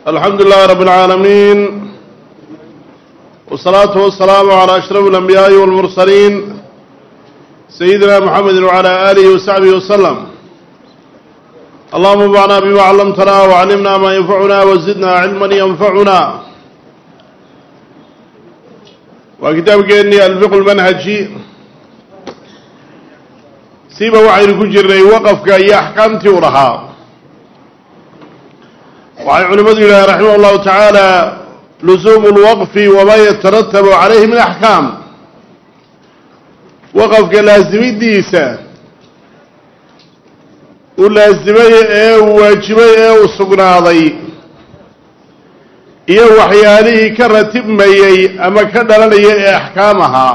alxamdu lilahi rabb اlcaalamiin wالsalaatu wasalaamu calى ashraf اlanbiyaaءi wاlmursaliin sayidina mxamedi wعalى alihi wasaxbihi waslm allahuma anfacna bima callamtana wcallimna ma yanfacuna wazidna cilma yanfacuna waa kitaabkeennii alfiq lmanhaji siba waxaynu ku jirnay waqafka iyo axkaamtii u lahaa waxay culimmadu yidhaha raximah اllahu tacaala lusuumu اlwaqfi wama yataratabu calayhi min axkaam waqafka laasimidiisa uu laasimay ee uu waajibay ee uu sugnaaday iyo waxyaalihii ka ratibmayey ama ka dhalanaya ee axkaam ahaa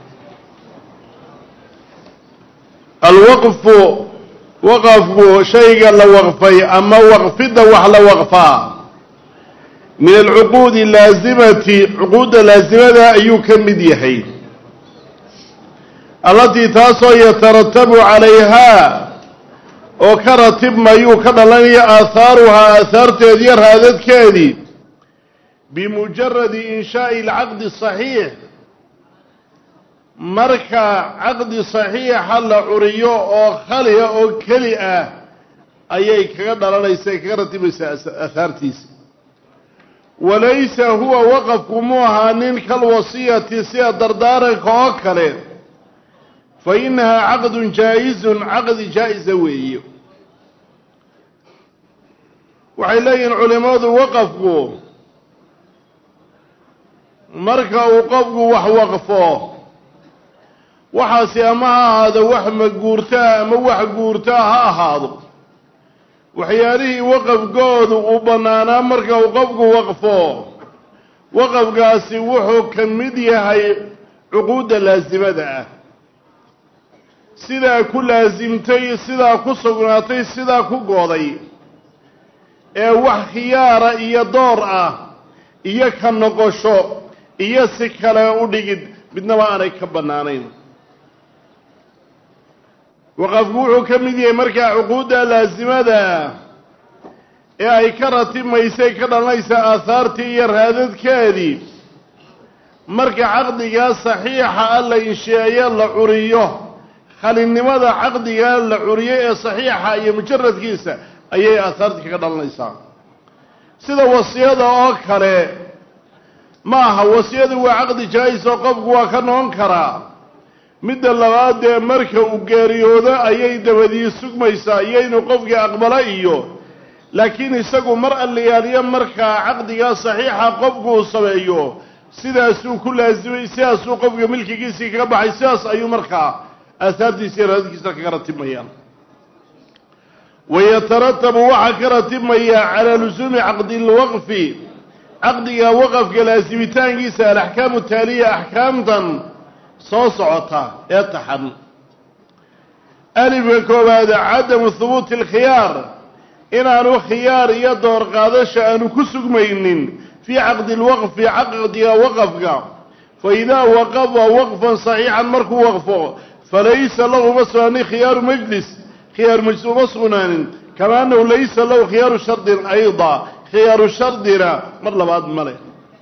alwaqfu waqafku shayga la waqfay ama waqfidda wax la waqfaa min alcuquudi laasimati cuquudda laasimada ayuu ka mid yahay allatii taasoo yataratabu calayhaa oo ka ratibmayuu ka dhalanaya aahaaruhaa aahaarteediiyo raadadkeedii bimujaradi inshaa'i alcaqdi saxiix marka caqdi saxiixa la curiyo oo khaliya oo keli ah ayay kaga dhalanaysa kaga ratibaysaa aahaartiisa walaysa huwa waqafku mu ahaa nin kalwasiyati sida dardaaranka oo kale fa inahaa caqdun jaa-izun caqdi jaa-isa weeye waxay leeyihiin culimadu waqafku marka uu qofku wax waqfo waxaasi ama ha ahaado wax maguurtaa ama wax guurtaa ha ahaado waxyaalihii waqafkoodu uu bannaanaa marka uu qofku waqfo waqafkaasi wuxuu ka mid yahay cuquudda laasimada ah sidaa ku laasimtay sidaa ku sugnaatay sidaa ku gooday ee wax khiyaara iyo door ah iyo ka noqosho iyo si kale u dhigid midnaba aanay ka bannaanayn waqafku wuxuu ka mid yahay markaa cuquudda laasimada ee ay ka ratibmaysay ka dhalanaysa aahaartii iyo raadadkeedii marka caqdigaa saxiixa a la insheeyo la curiyo khalinimada caqdigaa la curiyo ee saxiixa iyo mujaradkiisa ayay aahaartii kaga dhalanaysaa sida wasiyada oo kale ma aha wasiyadu waa caqdi jaa-is oo qofku waa ka noqon karaa midda labaad dee marka uu geeriyoodo ayay dabadii sugmaysaa iyo inuu qofkii aqbalo iyo laakiin isagu mar allayaaliyo markaa caqdigaa saxiixa qofku uu sameeyo sidaasuu ku laasimay sidaasuu qofka milkigiisii kaga baxay sidaas ayuu markaa aahaartiisa iyo raadadkiisa kaga ratibmayaan wayataratabu waxaa ka ratibmaya calaa lusuumi caqdi lwaqfi caqdiga waqafka laasimitaankiisa alaxkaamu taaliya axkaamtan soo socota ee taxan alifka koowaad cadamu hubuuti alkhiyaar inaanu khiyaar iyo door qaadasha aanu ku sugmaynin fii caqdi lwaqfi caqdiga waqafka fa idaa waqafa waqfan saxiixan markuu waqfo falaysa lahu uma sugnaanin khiyaaru majlis khiyaaru majlis uma sugnaanin kama annahu laysa lahu khiyaaru shardin ayda khiyaaru shardina mar labaad male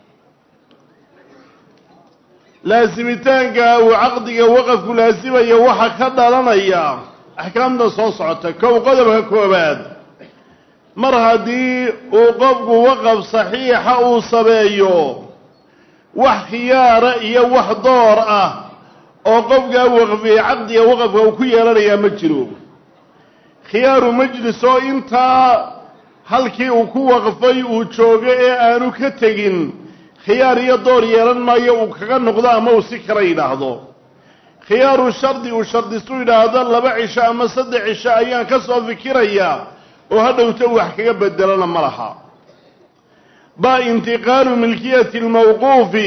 laasimitaanka uu caqdiga waqafku laasimaya waxaa ka dhalanaya axkaamtan soo socota kow qodobka koobaad mar haddii uu qofku waqaf saxiixa uu sameeyo wax khiyaara iyo wax door ah oo qofkaa waqfiyey caqdiga waqafka uu ku yeelanayaa ma jiro khiyaaru majlis oo intaa halkii uu ku waqfay uu joogo ee aanu ka tegin khiyaar iyo door yeelan maayo uu kaga noqdo ama uu si kala yidhaahdo khiyaaru shardi uu shardisu yidhaahdo laba cisho ama saddex cisho ayaan ka soo fikirayaa oo hadhowta wax kaga bedelana ma laha ba intiqaalu milkiyati lmawquufi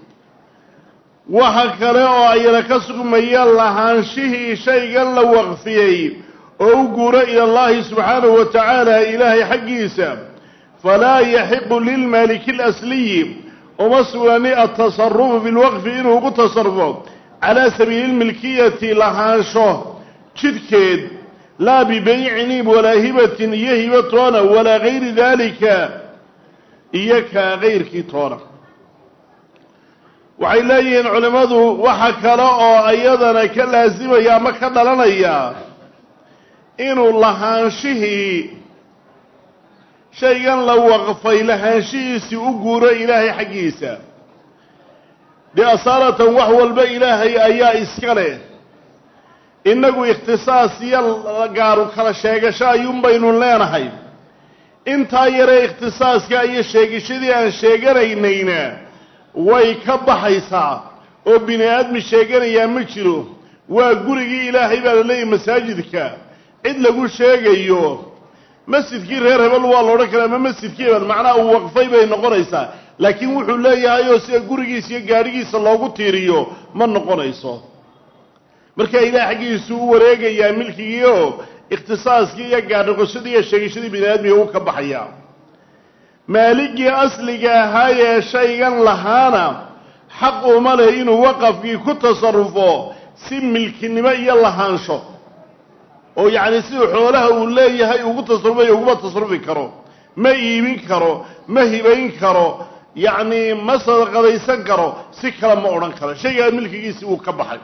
waxa kale oo ayna ka sugmaya lahaanshihii shaygan la waqfiyey oo u guuro ila allahi subxaanahu wa tacaala ilaahay xaggiisa falaa yaxiqu lilmaaliki اlasliyi uma sugnani atasarufu fi lwaqfi inuu ugu tasarufo calaa sabiili lmilkiyati lahaansho jidhkeed laa bibeycin walaa hibatin iyo hibatoona walaa gayri dalika iyo kaa kayrkii toona waxay leeyihiin culimmadu waxa kale oo iyadana ka laasimaya ama ka dhalanaya inuu lahaanshihii shaygan la waqfay lahaanshihiisii u guuro ilaahay xaggiisa dee asaaratan wax walba ilaahay ayaa iska leh innagu ikhtisaas iyo gaaru kala sheegasho ayuun baynu leenahay intaa yaree ikhtisaaska iyo sheegashadii aan sheeganaynayna way ka baxaysaa oo bini aadmi sheeganayaa ma jiro waa gurigii ilaahay baa la leeyahy masaajidka cid lagu sheegayo masjidkii reer hebel waa la odhan karaa ama masjidkii hebel macnaha uu waqfay bay noqonaysaa laakiin wuxuu leeyahay oo sida gurigiisa iyo gaadhigiisa loogu tiiriyo ma noqonayso marka ilaah xaggiisu u wareegayaa milkigii oo ikhtisaaskii iyo gaadhaqoshadii iyo sheegashadii bini aadmiga u ka baxaya maaligii asliga ahaayee shaygan lahaana xaq uma leh inuu waqafkii ku tasarufo si milkinimo iyo lahaansho oo yacni siduu xoolaha uu leeyahay ugu tasarufayo uguma tasarufi karo ma iibin karo ma hibayn karo yacni ma sadaqadaysan karo si kale ma odhan karo shaygaa milkigiisii uu ka baxay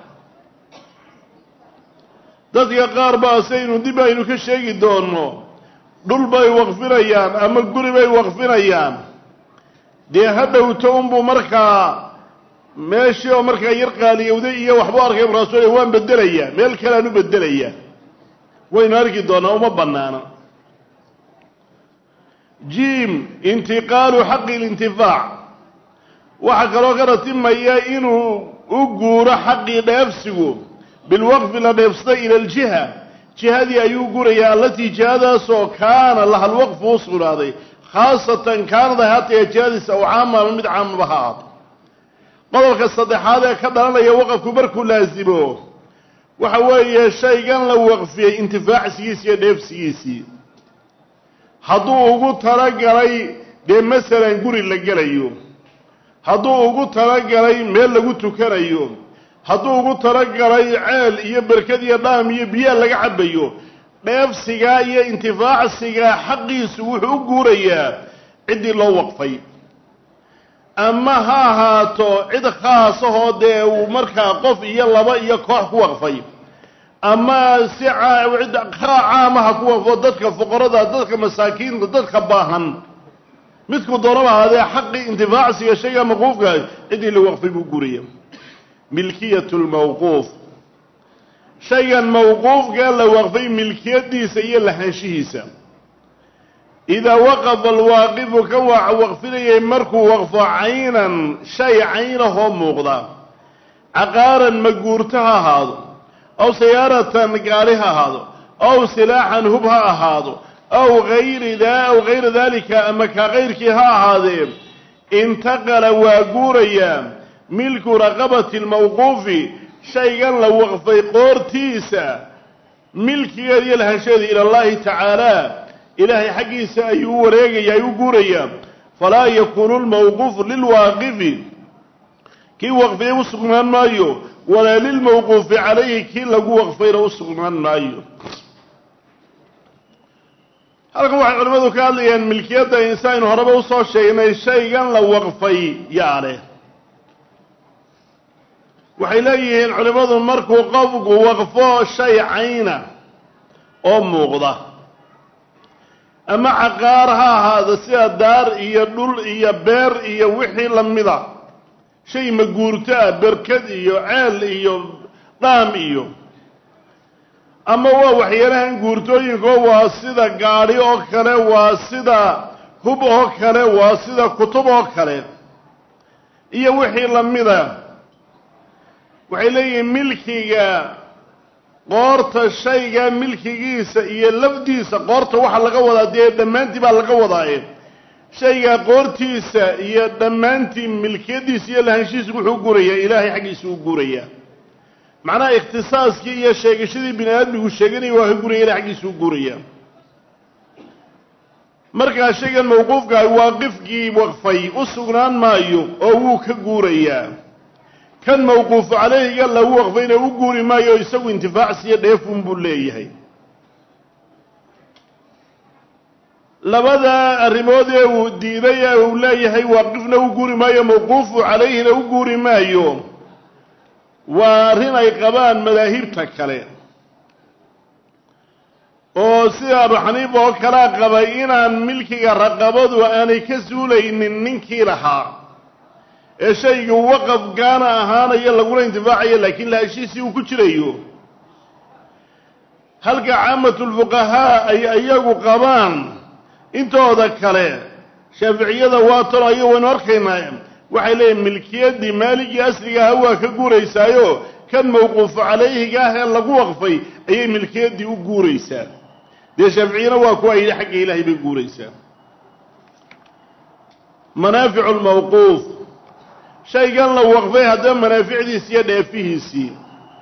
dadka qaar baa saynu dib aynu ka sheegi doonno dhul bay waqfinayaan ama guri bay waqfinayaan dee ha dhowto unbuu markaa meeshii oo markaa yar qaaliyowday iyo waxbuu arkay markaasuu le waan bedelayaa meel kalean u bedelayaa waynu arki doonaa uma bannaana jiim intiqaalu xaqi lintifaac waxaa kaloo ka ratimaya inuu u guuro xaqii dheefsigu bilwaqfi la dheefsada ila aljiha jihadii ayuu gurayaa allatii jihadaasoo kaana laha lwaqfu u sugnaaday khaasatan kaanad ahaataya jihadiisa aw caama ama mid caamaba ha ahaato qodobka saddexaad ee ka dhalanaya waqafku markuu laasimo waxa weeye shaygan la waqfiyey intifaacsigiisi iyo dheefsigiisii hadduu ugu talagalay dee masalan guri la gelayo hadduu ugu talagalay meel lagu tukanayo hadduu ugu talagalay ceel iyo berkad iyo dhaam iyo biyaa laga cabayo dheefsigaa iyo intifaacsigaa xaqiisu wuxuu u guurayaa ciddii loo waqfay ama ha ahaato cid khaasahoo dee uu markaa qof iyo laba iyo koox ku waqfay ama si cid caamaha ku waqfo dadka fuqarada dadka masaakiinta dadka baahan midku doonaba ahaadee xaqii intifaacsiga shayga mawquufka ciddii la waqfay buu guuraya milkiyat lmawquuf shaygan mawquufkaa la waqfay milkiyadiisa iyo lahaanshihiisa idaa waqafa alwaaqifu ka waa waqfinayay markuu waqfo caynan shay caynahoo muuqda caqaaran maguurto ha ahaado aw sayaaratan gaari ha ahaado aw silaaxan hub ha ahaado aw ayri aw gayra dalika ama kaa kayrkii ha ahaadee intaqala waa guurayaa milku raqabati lmawquufi shaygan la waqfay qoortiisa milkigeeda iyo lahaansheeda ila allahi tacaala ilaahay xaggiisa ayuu u wareegaya ay u guurayaa falaa yakuunu lmawquufu lilwaaqifi kii waqfiyay u sugnaan maayo walaa lilmawquufi calayhi kii lagu waqfayna u sugnaan maayo halkan waxay culimmadu ka hadlayaan milkiyadda insaynu horeba usoo sheegnay shaygan la waqfay yaa leh waxay leeyihiin culimmadu markuu qofku waqfo shay cayna oo muuqda ama caqaar ha ahaado sida daar iyo dhul iyo beer iyo wixii lamida shay maguurto ah berkad iyo ceel iyo dhaam iyo ama waa waxyaalahan guurtooyinko waa sida gaadhi oo kale waa sida hub oo kale waa sida kutub oo kale iyo wixii lamida waxay leeyihiin milkiga qoorta shayga milkigiisa iyo lafdiisa qoorta waxaa laga wadaa dee dhammaantii baa laga wadaaye shayga qoortiisa iyo dhammaantii milkiyadiisa iyo lahaanshihiisa wuxuu gurayaa ilaahay xaggiisa u gurayaa macnaha ikhtisaaskii iyo sheegashadii bini aadmigu sheeganaya waa ka guraya ilahay xaggiisa u gurayaa markaa shaygan mawquufkaah waaqifkii waqfay u sugnaan maayo oo wuu ka guurayaa kan mawquufu calayhiga lagu waqfayna u guuri maayo isagu intifaacsiyo dheefun buu leeyahay labada arrimood ee uu diiday ee uu leeyahay waaqifna u guuri maayo mawquufu calayhina u guuri maayo waa arrin ay qabaan madaahibta kale oo sida abu xaniifa oo kalea qabay inaan milkiga raqabadu aanay ka suulaynin ninkii lahaa ee shaygu waqafkaana ahaanayo laguna intifaacayo laakiin lahashiisii uu ku jirayo halka caamatulfuqahaa ay iyagu qabaan intooda kale shaaficiyada waa talo ayo waynu arkaynaa waxay leeyihin milkiyaddii maaligii asliga aha waa ka guuraysaayo kan mawquufu calayhiga ah ee lagu waqfay ayay milkiyaddii u guuraysaa dee shaaficiyana waa kuwa yidhi xagga ilaahay bay guuraysaa manaaficu lmawquuf shaygan la waqfay haddaba manaaficdiisi iyo dheefihiisii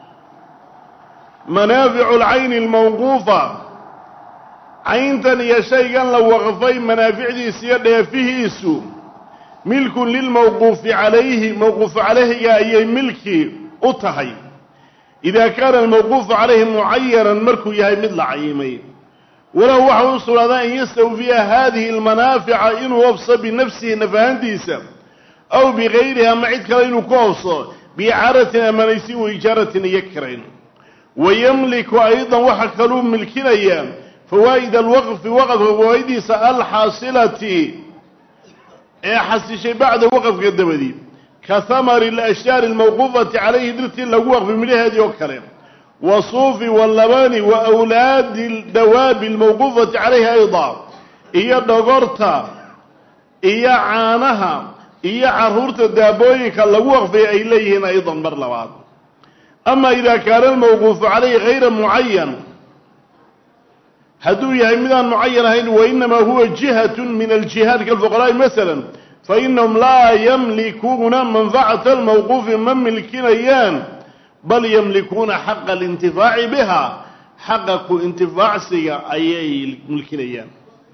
manaaficu alcayni almawquufa cayntan iyo shaygan la waqfay manaaficdiisa iyo dheefihiisu milkun lilmawquufi calayhi mawquufu calayhiga ayay milki u tahay idaa kaana almawquufu calayhi mucayanan markuu yahay mid la cayimay walow waxa u sugnaadaa an yastawfiya haadihi almanaafica inuu ofso binafsihi nafahantiisa aw bigayriha ama cid kale inuu ku ofso biicaaratin amanaysin wa ijaaratin iyo kirayn wayamliku aydan waxa kaluu milkinayaa fawaa'id alwaqfi waqafka fawaa'idiisa alxaasilati ee xasishay bacda waqafka dabadii ka hamari alashjaari almawquufati calayhi dirtii lagu waqfay midhaheedii oo kale wasuufi wallabani wa awlaadi dawaabi almawquufati calayhi ayda iyo dhogorta iyo caanaha iyo carruurta daabooyinka lagu waqfay ay leeyihiin aydan mar labaad ama idaa kaana almawquufu calayhi hayra mucayan hadduu yahay midaan mucayan ahayn wainamaa huwa jihatun min aljihaad kalfuqaraa'i masalan fainahum laa yamlikuuna manfacata almawquufi ma milkinayaan bal yamlikuuna xaqa alintifaaci biha xaqa ku intifaacsiga ayay milkinayaan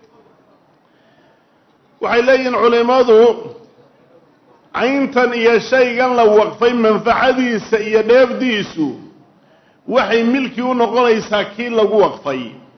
waxay leeyihiin culimmadu cayntan iyo shaygan la waqfay manfacadiisa iyo dheefdiisu waxay milki u noqonaysaa kii lagu waqfay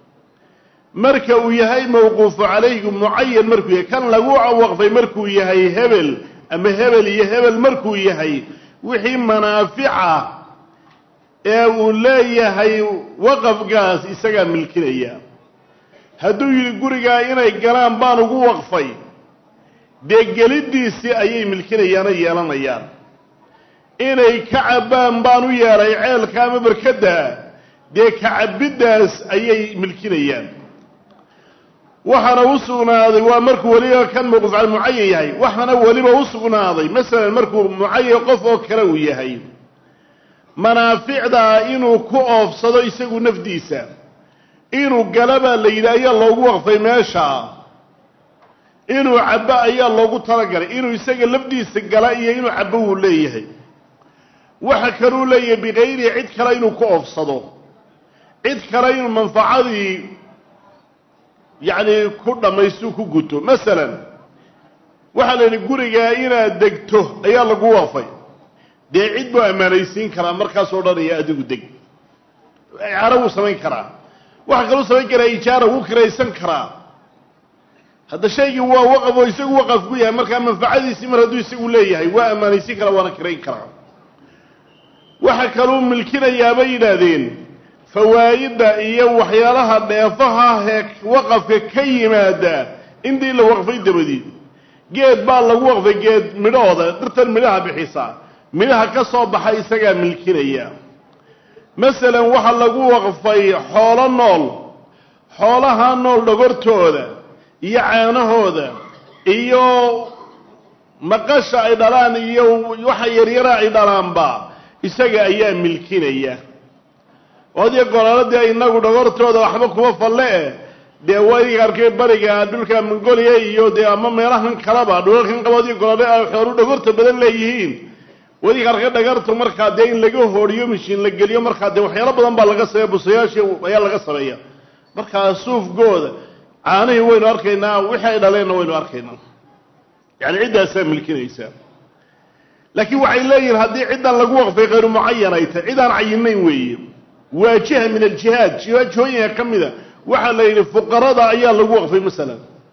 marka uu yahay mawquufu calayhi mucayan markuu yahay kan lagu waqfay markuu yahay hebel ama hebel iyo hebel markuu yahay wixii manaafica ee uu leeyahay waqafkaas isagaa milkinaya hadduu yidhi gurigaa inay galaan baan ugu waqfay dee geliddiisii ayay milkinayaano yeelanayaan inay ka cabbaan baan u yeelay ceelka ama barkadda dee ka cabiddaas ayay milkinayaan waxaana u sugnaaday waa markuu weliba kan mawquuf cal mucayan yahay waxaana weliba u sugnaaday masalan markuu mucayan qof oo kale uu yahay manaaficdaa inuu ku oofsado isagu nafdiisa inuu gala baa la yidhi ayaa loogu waqfay meesha inuu cabbo ayaa loogu talagalay inuu isaga lafdiisa gala iyo inuu cabbo wuu leeyahay waxa kaluu leeyahay bikayrihi cid kale inuu ku oofsado cid kale inuu manfacadii yacni ku dhammaystu ku guto masalan waxaa la yidhi gurigaa inaad degto ayaa lagu waqfay dee cid buu ammaanaysiin karaa markaasoo dhanaya adigu deg icaaro wuu samayn karaa waxaa kaluu samayn karaa ijaara wuu kiraysan karaa hadda shaygii waa waqaf oo isagu waqaf ku yahay markaa manfacadiisii mar hadduu isagu leeyahay waa ammaanaysiin karaa waana kirayn karaa waxa kaluu milkinayaa bay yidhaahdeen fawaa'idda iyo waxyaalaha dheefaha ee waqafka ka yimaada intii la waqfay dabadiid geed baa lagu waqfay geed midhahooda dhirtan midhaha bixisa midhaha ka soo baxa isagaa milkinaya masalan waxaa lagu waqfay xoolo nool xoolaha nool dhogortooda iyo caanahooda iyo maqasha ay dhalaan iyo waxa yaryara ay dhalaanba isaga ayaa milkinaya oodii golaaladii inagu dhogortooda waxba kuma falle eh dee wadiga arkay bariga dhulka mongolia iyo dee ama meelahan kaleba dhulalkan qaboodii golaale ay xoolu dhogorta badan leeyihiin wadiga arkay dhagartu markaa dee in laga hooriyo mishiin la geliyo markaa dee waxyaalo badan baa laga sameeya busayaashii ayaa laga sameeya markaa suufgooda caanihii waynu arkaynaa wixii ay dhaleenna waynu arkaynaa yani ciddaasaa milkinaysaa laakiin waxay leeyihiin haddii ciddan lagu waqfay khayru mucayan ay tahay cid aan cayinayn weeye waa jiha min aljihaad jihooyinka ka mida waxaa la yidhi fuqarada ayaa lagu waqfay masalan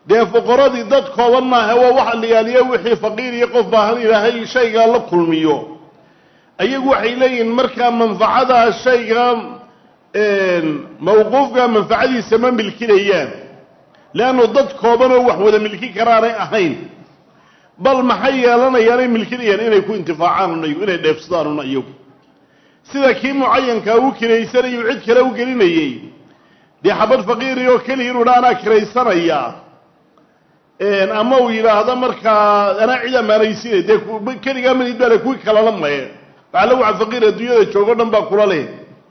dee fuqaradii dad kooban maaha waa waxa la yaaliya wixii faqiir iyo qof baahan ilaahay shaygaa la kulmiyo ayagu waxay leeyihiin markaa manfacadaa shayga mawquufka manfacadiisa ma milkinayaan leannu dad koobanoo wax wada milkin karaanay ahayn bal maxay yeelanayaanay milkinayaan inay ku intifaacaan iyagu inay dheefsadaanuna iyagu sida kii mucayankaa u kiraysanayu cid kale u gelinayey dee xabad faqiiri oo keliya inuu dha anaa kiraysanaya ama uu yidhaahdo markaa anaa cid ammaanaysinay dee keligaa manid baa le kuwii kalala maye waxaa la waxa faqiir adduunyada joogo dhan baa kula leh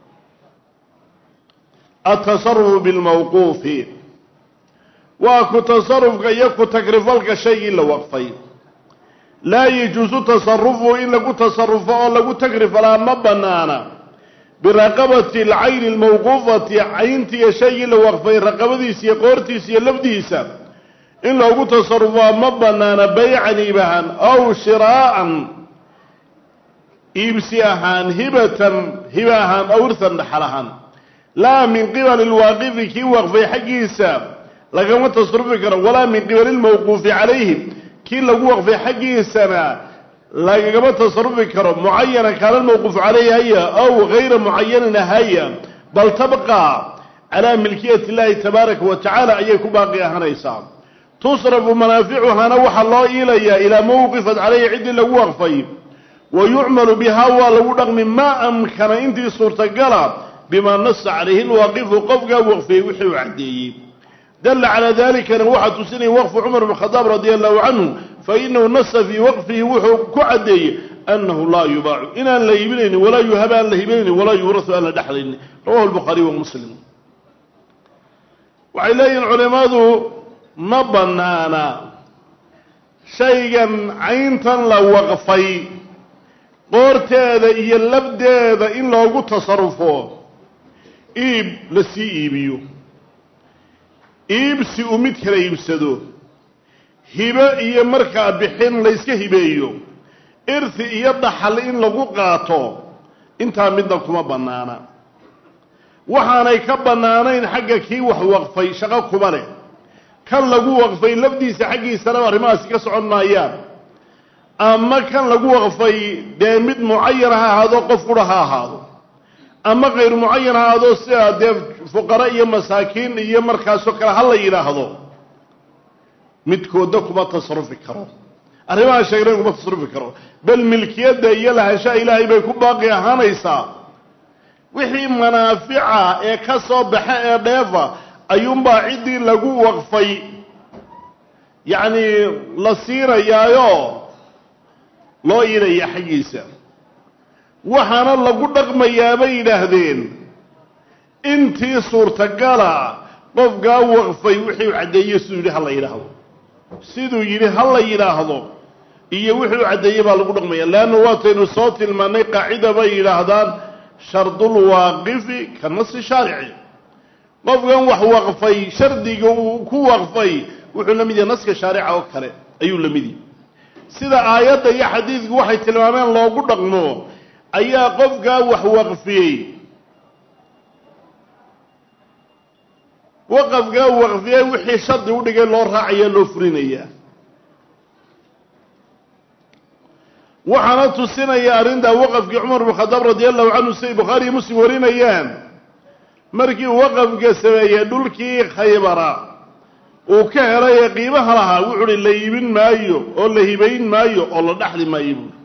atasarufu bilmawquufi waa ku tasarufka iyo ku takrifalka shaygii la waqfay laa yajuusu tasarufu in lagu tasarufo oo lagu takrifalaa ma banaana biraqabati alcayni almawquufati cayntiiyo shaygii la waqfay raqabadiisa iyo qoortiisa iyo lafdiisa in loogu tasarufaa ma banaana baycan iib ahaan aw shiraa'an iibsi ahaan hibatan hiba ahaan aw irtan dhaxal ahaan laa min qibali alwaaqifi kii waqfay xaggiisa lagama tasarufi karo walaa min qibali lmawquufi calayhi kii lagu waqfay xaggiisana lagagama tasarufi karo mucayana kaana lmawquufu calayhi haya aw gayra mucayanin haya bal tabqa calaa milkiyati illaahi tabaaraka wa tacaala ayay ku baaqi ahanaysaa tusrafu manaaficuhana waxaa loo iilayaa ilaa mawqifat calayhi ciddii lagu waqfay wa yucmalu bihaa waa lagu dhaqmi maa amkana intii suurtagala bimaa nasa calayhi lwaaqifu qofkaa waqfiyey wixii uu caddeeyey dalla calaa dalikana waxaa tusinaya waqfu cumar bn khadaab radia allahu canhu fainahu nasa fii waqfihi wuxuu ku caddeeyey annahu laa yubaacu inaan la iibinaynin walaa yuhab aan la hibanaynin walaa yuurasu aan la dhexlaynin rawahu lbukhaariy wa muslim waxay leeyihin culimmadu ma bannaana shaygan cayntan la waqfay qoorteeda iyo labdeeda in loogu tasarufo iib la sii iibiyo iibsi uu mid kala iibsado hibo iyo markaa bixin layska hibeeyo irti iyo dhaxal in lagu qaato intaa midna kuma bannaana waxaanay ka bannaanayn xagga kii wax waqfay shaqo kuma leh kan lagu waqfay lafdiisa xaggiisanaba arrimahaasi ka socon maayaan ama kan lagu waqfay dee mid mucayan ha ahaado qof qura ha ahaado ama kayr mucayan ha ahaado sida dee fuqara iyo masaakiin iyo markaasoo kale ha la yidhaahdo midkoodna kuma tasarufi karo arrimaha sheegnayn kuma tasarufi karo bal milkiyadda iyo lahashaha ilaahay bay ku baaqi ahaanaysaa wixii manaafica ee ka soo baxa ee dheefa ayuunbaa ciddii lagu waqfay yacni la siinayaayo loo iinaya xaggiisa waxaana lagu dhaqmayaa bay yidhaahdeen intii suurtagala qofkaa waqfay wixii u caddeeyey siduu yidhi ha la yidhaahdo siduu yidhi ha la yidhaahdo iyo wixii u caddeeyey baa lagu dhaqmaya leanna waataynu soo tilmaannay qaacida bay yidhaahdaan shardulwaaqifi ka nasi shaarici qofkan wax waqfay shardiga uu ku waqfay wuxuu la mid yahay naska shaarica oo kale ayuu la mid yahay sida aayadda iyo xadiidku waxay tilmaameen loogu dhaqmo ayaa qofkaa wax waqfiyey waqafkaa waqfiyey wixii shardi u dhigay loo raacaya loo fulinayaa waxaana tusinaya arrintaa waqafkii cumar bn khadaab radi allahu canhu siday bukhaariiyo muslim warinayaan markii uu waqafka sameeyey dhulkii khaybara uu ka helay ee qiimaha lahaa wuxu uhi la iibin maayo oo la hibayn maayo oo la dhaxli maayo buuri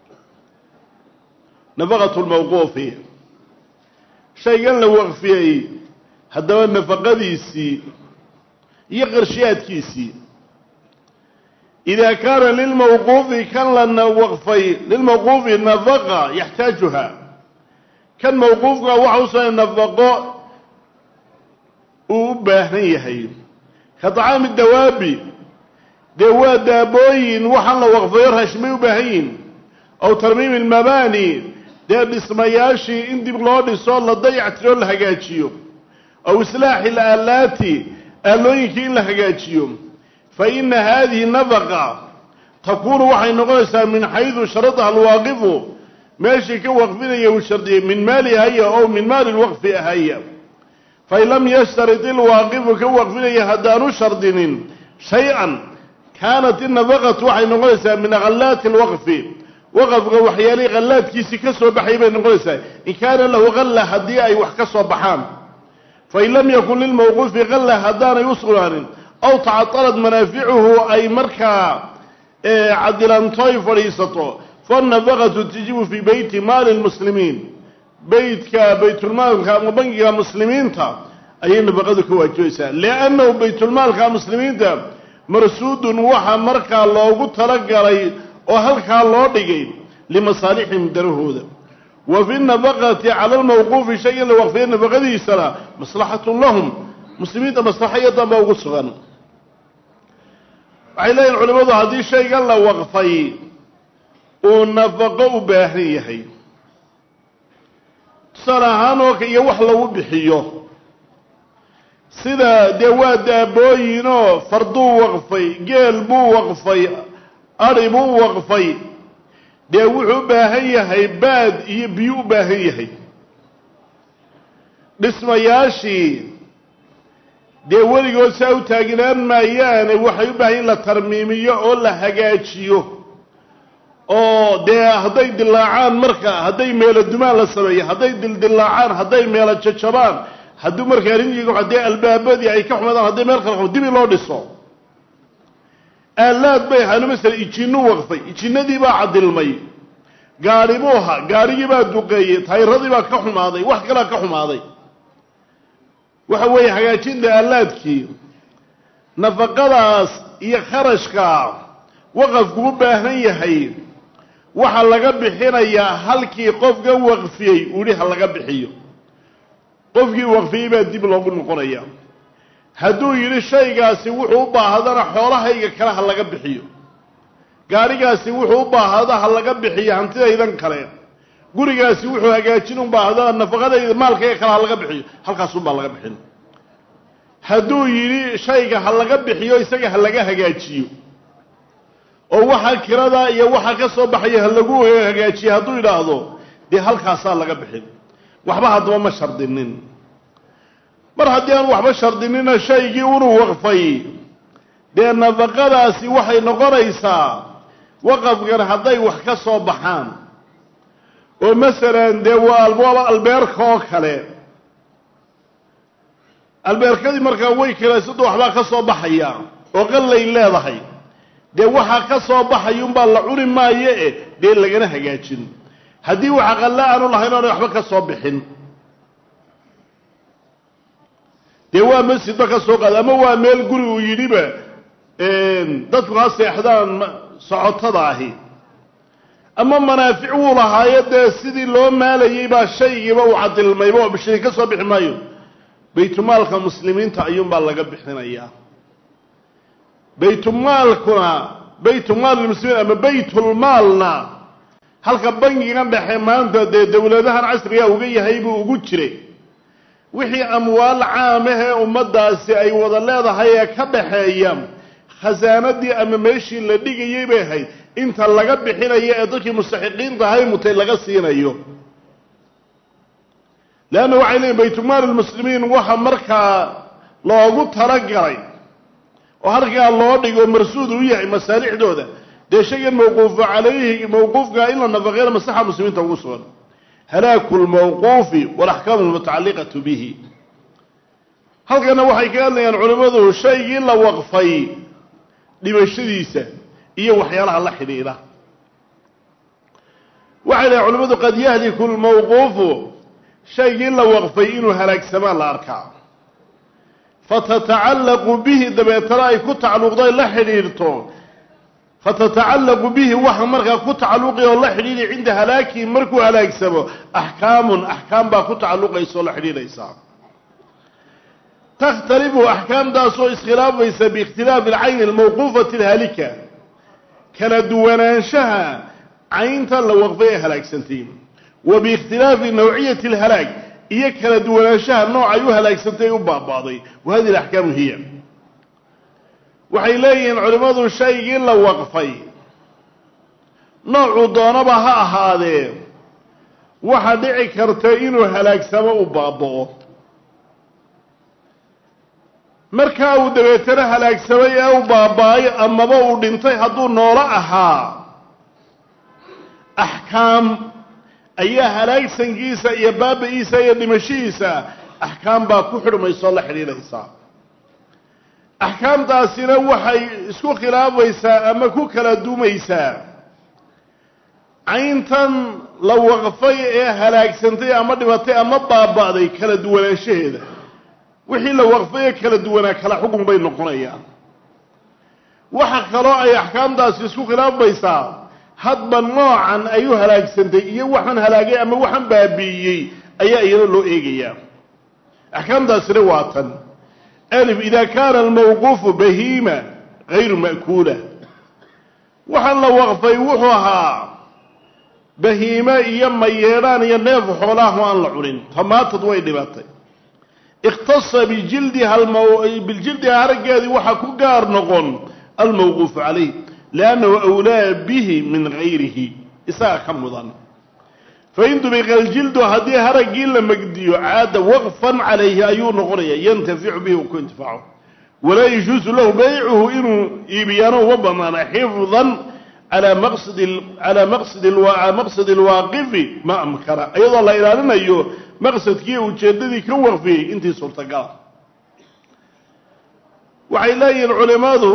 nafaqatu lmawquufi shaygan la waqfiyey haddaba nafaqadiisii iyo qarshiyaadkiisii idaa kaana lilmawquufi kan la waqfay lilmawquufi nafaqa yaxtaajuha kan mawquufka waxa usoo nafaqo uu u baahan yahay ka tacaami dawaabi dee waa daabooyin waxaan la waqfayo raashimay u baahan yihin aw tarmiimi almabaani dee dhismayaashii in dib loo dhiso la dayactiro la hagaajiyo aw islaaxi alaalaati aalooyinkii in la hagaajiyo fa ina haadihi nafaqa takuunu waxay noqonaysaa min xaydu sharadaha alwaaqifu meeshii ka waqfinaya uu shardiyey min maali haya ow min maali lwaqfi ahaya fain lam yashtarid ilwaaqifu ka waqfinaya haddaanu shardinin shay-an kaanat innafaqatu waxay noqonaysaa min khallaati alwaqfi waqafka waxyaalihii khallaadkiisii ka soo baxay bay noqonaysaa in kaana lahu khalla haddii ay wax ka soo baxaan fain lam yakun lilmawquufi khalla haddaanay u sugnaanin aw tacatalat manaaficuhu ay markaa cadilantoy fadhiisato faannafaqatu tajibu fii beyti maali lmuslimiin beytka baytulmaalka ama bangiga muslimiinta ayay nafaqadu ka waajibaysaa liannahu baytulmaalka muslimiinta marsuudun waxa markaa loogu talagalay oo halkaa loo dhigay limasaalixihim darahooda wa fi nafaqati cala lmawquufi shay in la waqfiya nafaqadiisana maslaxatun lahum muslimiinta maslaxayadan baa ugu sugan waxay leeyihin culimmadu haddii shaygan la waqfay uu nafaqo u baahan yahay tusaale ahaan oo iyo wax lagu bixiyo sida dee waa daabooyinoo farduu waqfay geel buu waqfay adhi buu waqfay dee wuxuu u baahan yahay baad iyo biyo u baahan yahay dhismayaashii dee weligood saa u taaginaan maayaane waxay u baahan in la tarmiimiyo oo la hagaajiyo oo dee hadday dilaacaan marka hadday meelo dumaan la sameeyo hadday dildilaacaan hadday meelo jajabaan hadduu markaa rinjiga haddii albaabadii ay ka xumaadaan hadday meel kala dibi loo dhiso aalaad bay ahaano masala ijinnu waqfay ijinnadii baa cadilmay gaadhi buu ahaa gaadhigii baa duqeeyey tayradii baa ka xumaaday wax kalaa ka xumaaday waxa weeye hagaajinta aalaadkii nafaqadaas iyo kharashka waqafku u baahan yahay waxaa laga bixinayaa halkii qofka waqfiyey uu yihi ha laga bixiyo qofkii waqfiyey baa dib loogu noqonaya hadduu yidhi shaygaasi wuxuu u baahdana xoolahayga kale ha laga bixiyo gaadhigaasi wuxuu u baahda ha laga bixiyo hantidaydan kale gurigaasi wuxuu hagaajin u baahda nafaqadayda maalkayga kale ha laga bixiyo halkaasunbaa laga bixin hadduu yidhi shayga ha laga bixiyo isaga ha laga hagaajiyo oo waxa kirada iyo waxa ka soo baxaya ha lagu hagaajiyo hadduu yidhaahdo dee halkaasaa laga bixin waxba haddaba ma shardinin mar haddii aan waxba shardinina shaygii unuu waqfay dee nafaqadaasi waxay noqonaysaa waqafkan hadday wax ka soo baxaan oo masalan dee waa albaaba albeerka oo kale albeerkadii markaa way kiraysado waxbaa ka soo baxaya oo qallay leedahay dee waxaa ka soo baxay unbaa la cuni maayo e dee lagana hagaajin haddii waxa qalle aanu lahayn oonay waxba ka soo bixin dee waa masjidba ka soo qaada ama waa meel guri uu yidhiba dadku ha seexdaan socotada ahi ama manaafic wuu lahaayo dee sidii loo maalayay baa shaygiiba uu cadilmayba oo bishiri ka soo bixi maayo baytumaalka muslimiinta ayuunbaa laga bixinayaa baytumaalkuna baytumaal lmuslimiin ama baytulmaalna halka bangigan dhexe maanta dee dowladahan casriga uga yahay buu ugu jiray wixii amwaal caamahee ummaddaasi ay wada leedahay ee ka dhaxeeya khasaanadii ama meeshii la dhigayay bay ahayd inta laga bixinayo ee dadkii mustaxiqiinta ahay mutay laga siinayo leanna waxay leeyiin baytumaal lmuslimiin waxa markaa loogu talagalay oo halkaa loo dhigo marsuud u yahay masaalixdooda dee shaygan mawquufu calayhi mawquufka in la nafaqeena maslaxa muslimiinta ugu sugan halaaku lmawquufi walaxkaamu almutacalliqatu bihi halkana waxay ka hadlayaan culimmadu shaygii la waqfay dhimashadiisa iyo waxyaalaha la xidhiidha waxay dhahen culimmadu qad yahliku lmawquufu shaygii la waqfay inuu halaagsamaa la arkaa fatatacallaqu bihi dabeetana ay ku tacalluqdo ay la xidhiidhto fatatacallaqu bihi waxa markaa ku tacalluqi oo la xidhiidhay cinda halaakihi markuu halaagsamo axkaamun axkaam baa ku tacalluqaysa oo la xidhiidhaysaa takhtalifu axkaamtaasoo iskhilaafaysa biikhtilaafi alcayni almawquufati alhaalika kala duwanaanshaha caynta la waqfay ee halaagsantay wa biikhtilaafi nawciyati alhalaag iyo kala duwanaanshaha noocay u halaagsantay u baaba'day wa hadihi alaxkaamu hiya waxay leeyihiin culimmadu shaygii la waqfay noocuu doonaba ha ahaadee waxa dhici karta inuu halaagsamo u baaba'o markaa uu dabeetana halaagsamay ee u baaba-ay amaba uu dhintay hadduu noolo ahaa axkaam ayaa halaagsankiisa iyo baaba-iisa iyo dhimashihiisa axkaam baa ku xidhmaysaoo la xidhiidhaysaa axkaamtaasina waxay isku khilaafaysaa ama ku kala dumaysaa cayntan la waqfay ee halaagsantay ama dhibatay ama baaba'day kala duwanaanshaheeda wixii la waqfay ee kala duwanaa kala xukun bay noqonayaan waxa kaloo ay axkaamtaasi isku khilaafaysaa hadba noocan ay u halaagsantay iyo waxaan halaagay ama waxaan baabi'iyey ayaa iyana loo eegayaa axkaamtaasina waa tan alif ida kaana almawquufu bahiima gayru ma'kuula waxaan la waqfay wuxuu ahaa bahiime iyo mayeedhaan iyo neef xoolaahu aan la cunin tamaatad way dhibatay ikhtasa bijildiha biljildiha haraggeedii waxaa ku gaar noqon almawquufu calayh liannahu awlaa bihi min gayrihi isaga ka mudan fain dubiqa aljildu haddii haraggii la megdiyo caada waqfan calayhi ayuu noqonaya yantaficu bihi ku intifaaco walaa yajuusu lahu baycuhu inuu iibiyaano uma banaana xifdan calaa maqsadi calaa maqsadi maqsadi alwaaqifi ma amkana iyadoo la ilaalinayo maqsadkii ujeeddadii ka waqfiyey intii suurtagala waxay leeyihiin culimadu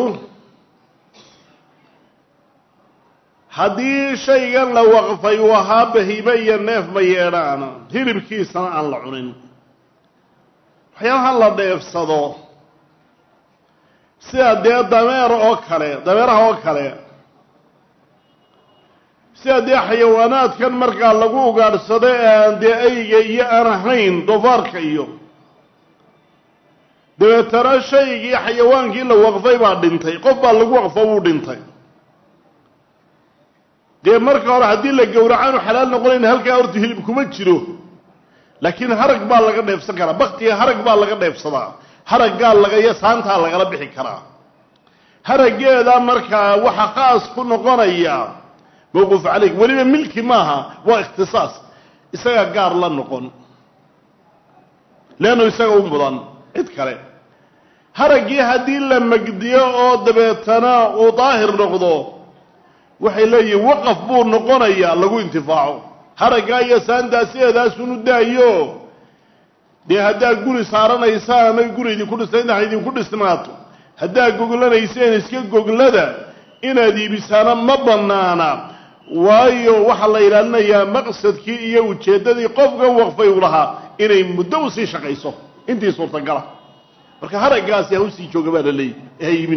haddii shaygan la waqfay uu ahaa bahiime iyo neef ma yeedhaana hilibkiisana aan la cunin waxyaalaha la dheefsado sida dee dameer oo kale dameeraha oo kale sida dee xayawaanaadkan markaa lagu ugaadhsado ee aan dee ayga iyo aan ahayn doofaarka iyo dabeetana shaygii xayawaankii la waqfay baa dhintay qof baa lagu waqfo wuu dhintay dee marka hore haddii la gowracaanu xalaal noqonayn halkaa horta hilib kuma jiro laakiin harag baa laga dheefsan karaa baktiga harag baa laga dheefsadaa haraggaa laga iyo saantaa lagala bixi karaa haraggeeda markaa waxa khaas ku noqonaya mawquuf caleyk weliba milki maaha waa ikhtisaas isaga gaar la noqon leannu isaga u mudan cid kale haraggii haddii la megdiyo oo dabeetana uu daahir noqdo waxay leeyihin waqaf buu noqonayaa lagu intifaaco haraggaa iyo saantaa sideedaasunu daayo dee haddaad guri saaranaysaan oy guri idinku dhisnayd ha idinku dhisnaato haddaad goglanayseen iska goglada inaad iibisaana ma bannaana waayo waxaa la ilaalinayaa maqsadkii iyo ujeeddadii qofkan waqfay u lahaa inay muddo usii shaqayso intii suurtagala marka haraggaasi ha usii jooga baa la leeyahy ha iibin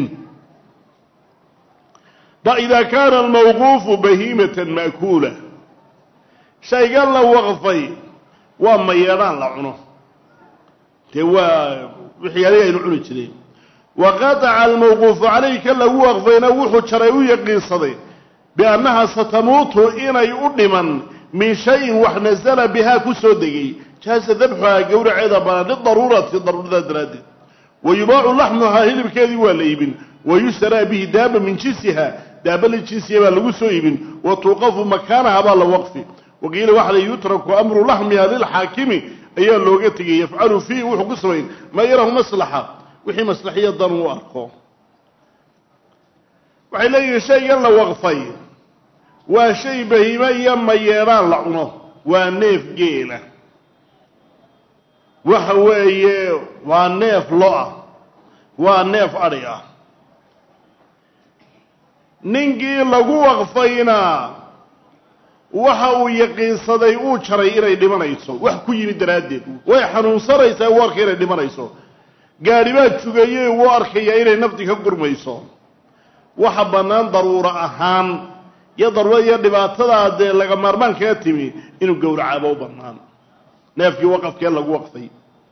ida kaana almawquufu bahiimatan ma'kuula shaygan la waqfay waa mayeedhaan la cuno dee waa waxyaalihii aynu cuni jireen wa qataca almawquufu calayka lagu waqfayna wuxuu jaray u yaqiinsaday biannaha satamuutu inay u dhiman min shayin wax nasala bihaa ku soo degay jaasa dabxuhaa gowraceeda banaan lidaruurati daruurada daraaddeed wa yubaacu laxmuhaa hilibkeedii waa la iibin wa yushtaraa bihi daaba min jinsiha daaba la jinsiya baa lagu soo iibin wa tuuqafu makaanaha baa la waqfi waqiila waxa la yutraku amru laxmiha lilxaakimi ayaa looga tegay yafcalu fiihi wuxuu ku samayn maa yarahu maslaxa wixii maslaxiya dan uu arko waxay leeyihiin shaygan la waqfay waa shay bahiime iyo mayeedhaan la cuno waa neef geela waxa weeye waa neef lo-ah waa neef adhi ah ninkii lagu waqfayna waxa uu yaqiinsaday uu jaray inay dhimanayso wax ku yimid daraaddeed way xanuunsanaysaa uu arkay inay dhimanayso gaadhi baa jugeeyey wuu arkayaa inay nafti ka gurmayso waxa bannaan daruuro ahaan iyo daruurada iyo dhibaatadaa dee laga maarmaan kaga timi inuu gowracaaba u bannaan neefkii waqafkee lagu waqfay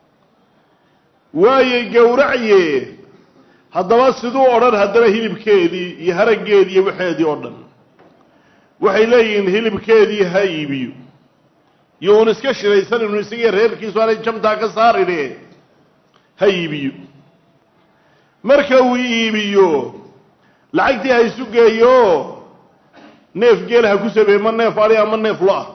waayay gowracye haddaba siduu odhan haddana hilibkeedii iyo haraggeedii iyo waxeedii oo dhan waxay leeyihiin hilibkeedii ha iibiyo iyo uun iska shiraysan inu isagiiyo reerkiisu aanay jamtaa ka saarine ha iibiyo marka uu iibiyo lacagtii ha isu geeyo neef geel ha ku sameeye ma neef adhi ama neef lo-ah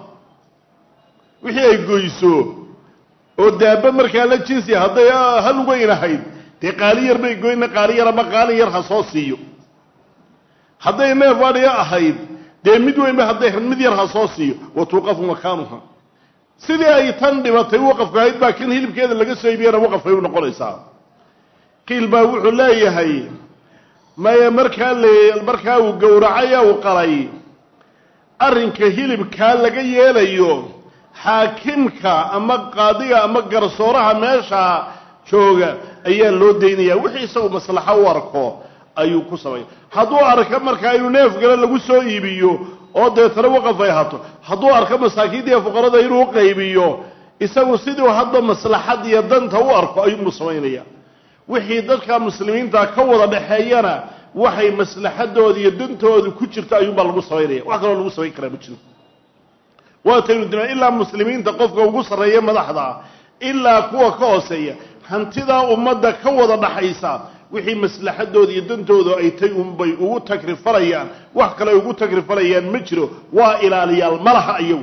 wixii ay goyso oo daaba markaa la jinsi hadday hal weyn ahayd dee qaali yar bay goyna qaali yar ama qaalin yar ha soo siiyo hadday neef adhiga ahayd dee mid weynba hadday mid yar ha soo siiyo wa tuuqafu makaanuha sidii ay tan dhibatay waqafka ahayd baa kan hilibkeeda laga soo iibiyana waqafay u noqonaysaa qiil baa wuxuu leeyahay maya markaa le markaa uu gowracay uu qalay arrinka hilibkaa laga yeelayo xaakimka ama qaadiga ama garsooraha meesha jooga ayaa loo daynaya wixii isagu maslaxo u arko ayuu ku sameeya hadduu arko markaa inuu neef gale lagu soo iibiyo oo deetana waqaf ay hato hadduu arko masaakiinta iyo fuqarada inuu qaybiyo isagu siduu hadda maslaxad iyo danta u arko ayuunbuu samaynaya wixii dadka muslimiinta ka wada dhexeeyana waxay maslaxadooda iyo dantooda ku jirto ayuunbaa lagu samaynaya wax kaloo lagu samayn karaa ma jiro waataynu dima ilaa muslimiinta qofka ugu sarreeya madaxda ilaa kuwa ka hooseeya hantidaa ummadda ka wada dhaxaysa wixii maslaxadooda iyo dantooda ay tay unbay ugu tagrifalayaan wax kale ay ugu tagrifalayaan ma jiro waa ilaaliyaal malaha iyagu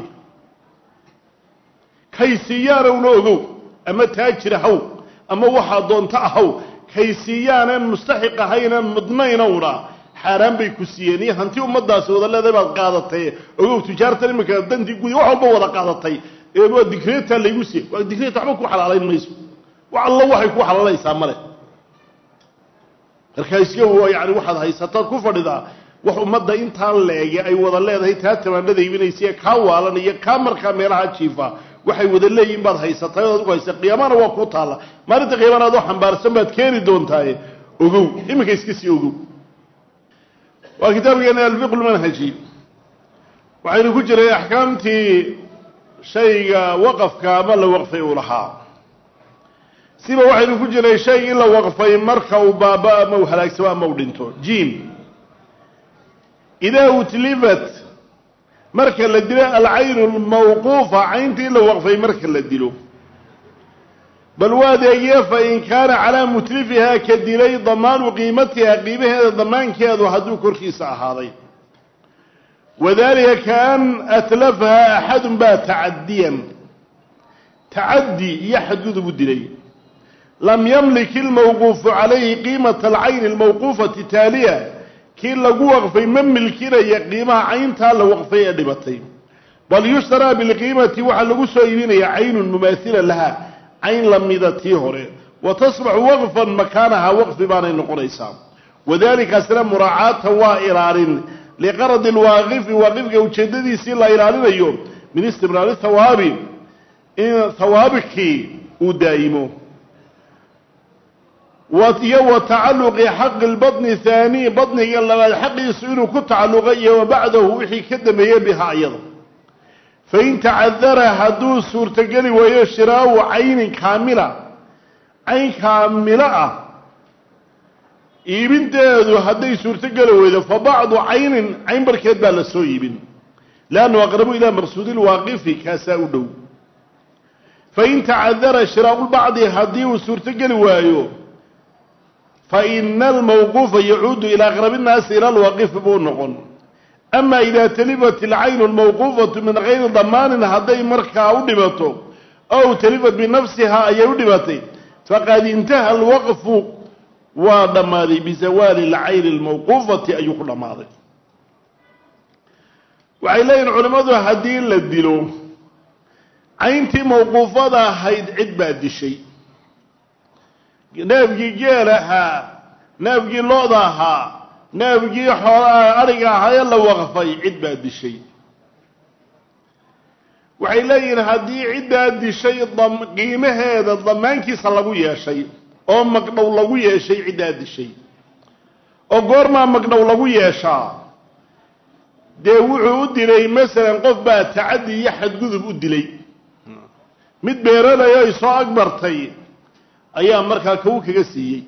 kaysiiyaanowna ogow ama taajir haw ama waxaa doonta ahaw kaysiiyaanan mustaxiq ahaynan mudnaynowna xaaraan bay ku siiyeen iyo hanti ummadaasi wada leedahay baad qaadatay ogow tijaartan iminka dantii gudi wax walba wada qaadatay waa digreeta laygu siiyey waa digreeta waxba ku xalaalayn mayso wax allo waxay ku xalaalaysaa male markaa iska yani waxaad haysataad ku fadhidaa wax ummadda intaan leege ay wada leedahay taa tamaanada iibinaysa kaa waalan iyo kaa markaa meelaha jiifa waxay wada leeyihin baad haysatay ood ku haysa qiyaamana waa ku taalla maalinta qiyaamana adoo xambaarsan baad keeni doontaaye ogow iminka iska sii ogow waa kitaabkeena alfiqu lmanhaji waxaynu ku jiray axkaamtii shayga waqafka ama la waqfay uu lahaa siba waxaynu ku jiray shay in la waqfay marka uu baaba ama uu halaagsamo ama uu dhinto jim idaa utlifat marka la dilo alcaynu lmawquufa cayntii in la waqfay marka la dilo bal waa adeegye fain kaana calaa mutlifihaa ka dilay damaanu qiimatiha qiimaheeda damaankeedu hadduu korkiisa ahaaday wadalika kaan atlafahaa axadun baa tacadiyan tacadi iyo xadgudub u dilay lam yamlik ilmawquufu calayhi qiimata alcayni almawquufati taaliya kii lagu waqfay ma milkinaya qiimaha cayntaa la waqfay ee dhibatay bal yushtaraa bilqiimati waxaa lagu soo iibinaya caynun mumaahila laha cayn lamida tii hore wa tasbaxu waqfan makaanaha waqfi baanay noqonaysaa wadalikaasina muraacaata waa ilaalin liqaradi lwaaqifi waaqifka ujeedadiisii la ilaalinayo min istimraari hawaabi in hawaabikii uu daa'imo iyo wa tacaluqi xaqi lbaطni haani baطniga labaad xaqiisu inuu ku tacalluqa iyo wa bacdahu wixii ka dambeeyey bihaa iyada fain tacadara hadduu suurtogeli waayo shiraau caynin kaamila cayn kaamilo ah iibinteedu hadday suurtogeli weydo fa bacdu caynin cayn barkeed baa la soo iibin leannu aqrabu ilaa maqsuudi lwaaqifi kaasaa u dhow fain tacadara shiraau lbacdi haddii uu suurtogeli waayo faina almawquufa yacuudu ilaa aqrabi nnaasi ila lwaaqifi buu noqon ama ida talifat alcaynu almawquufatu min gayri damaanin hadday markaa u dhibato ow talifat binafsihaa ayay u dhibatay faqad intaha alwaqfu waa dhammaaday bizawaali alcayni almawquufati ayuu ku dhammaaday waxay leeyihin culimmadu haddii la dilo cayntii mawquufada ahayd cid baa dishay neefgii geel ahaa neefgii lo-da ahaa neefgii xoolaa adhiga ahaa ee la waqfay cid baa dishay waxay leeyihiin haddii ciddaa dishay qiimaheeda damaankiisa lagu yeeshay oo magdhow lagu yeeshay ciddaa dishay oo goormaa magdhow lagu yeeshaa dee wuxuu u dilay masalan qof baa tacaddi iyo xadgudub u dilay mid beeranayo ay soo agbartay ayaa markaa kawu kaga siiyey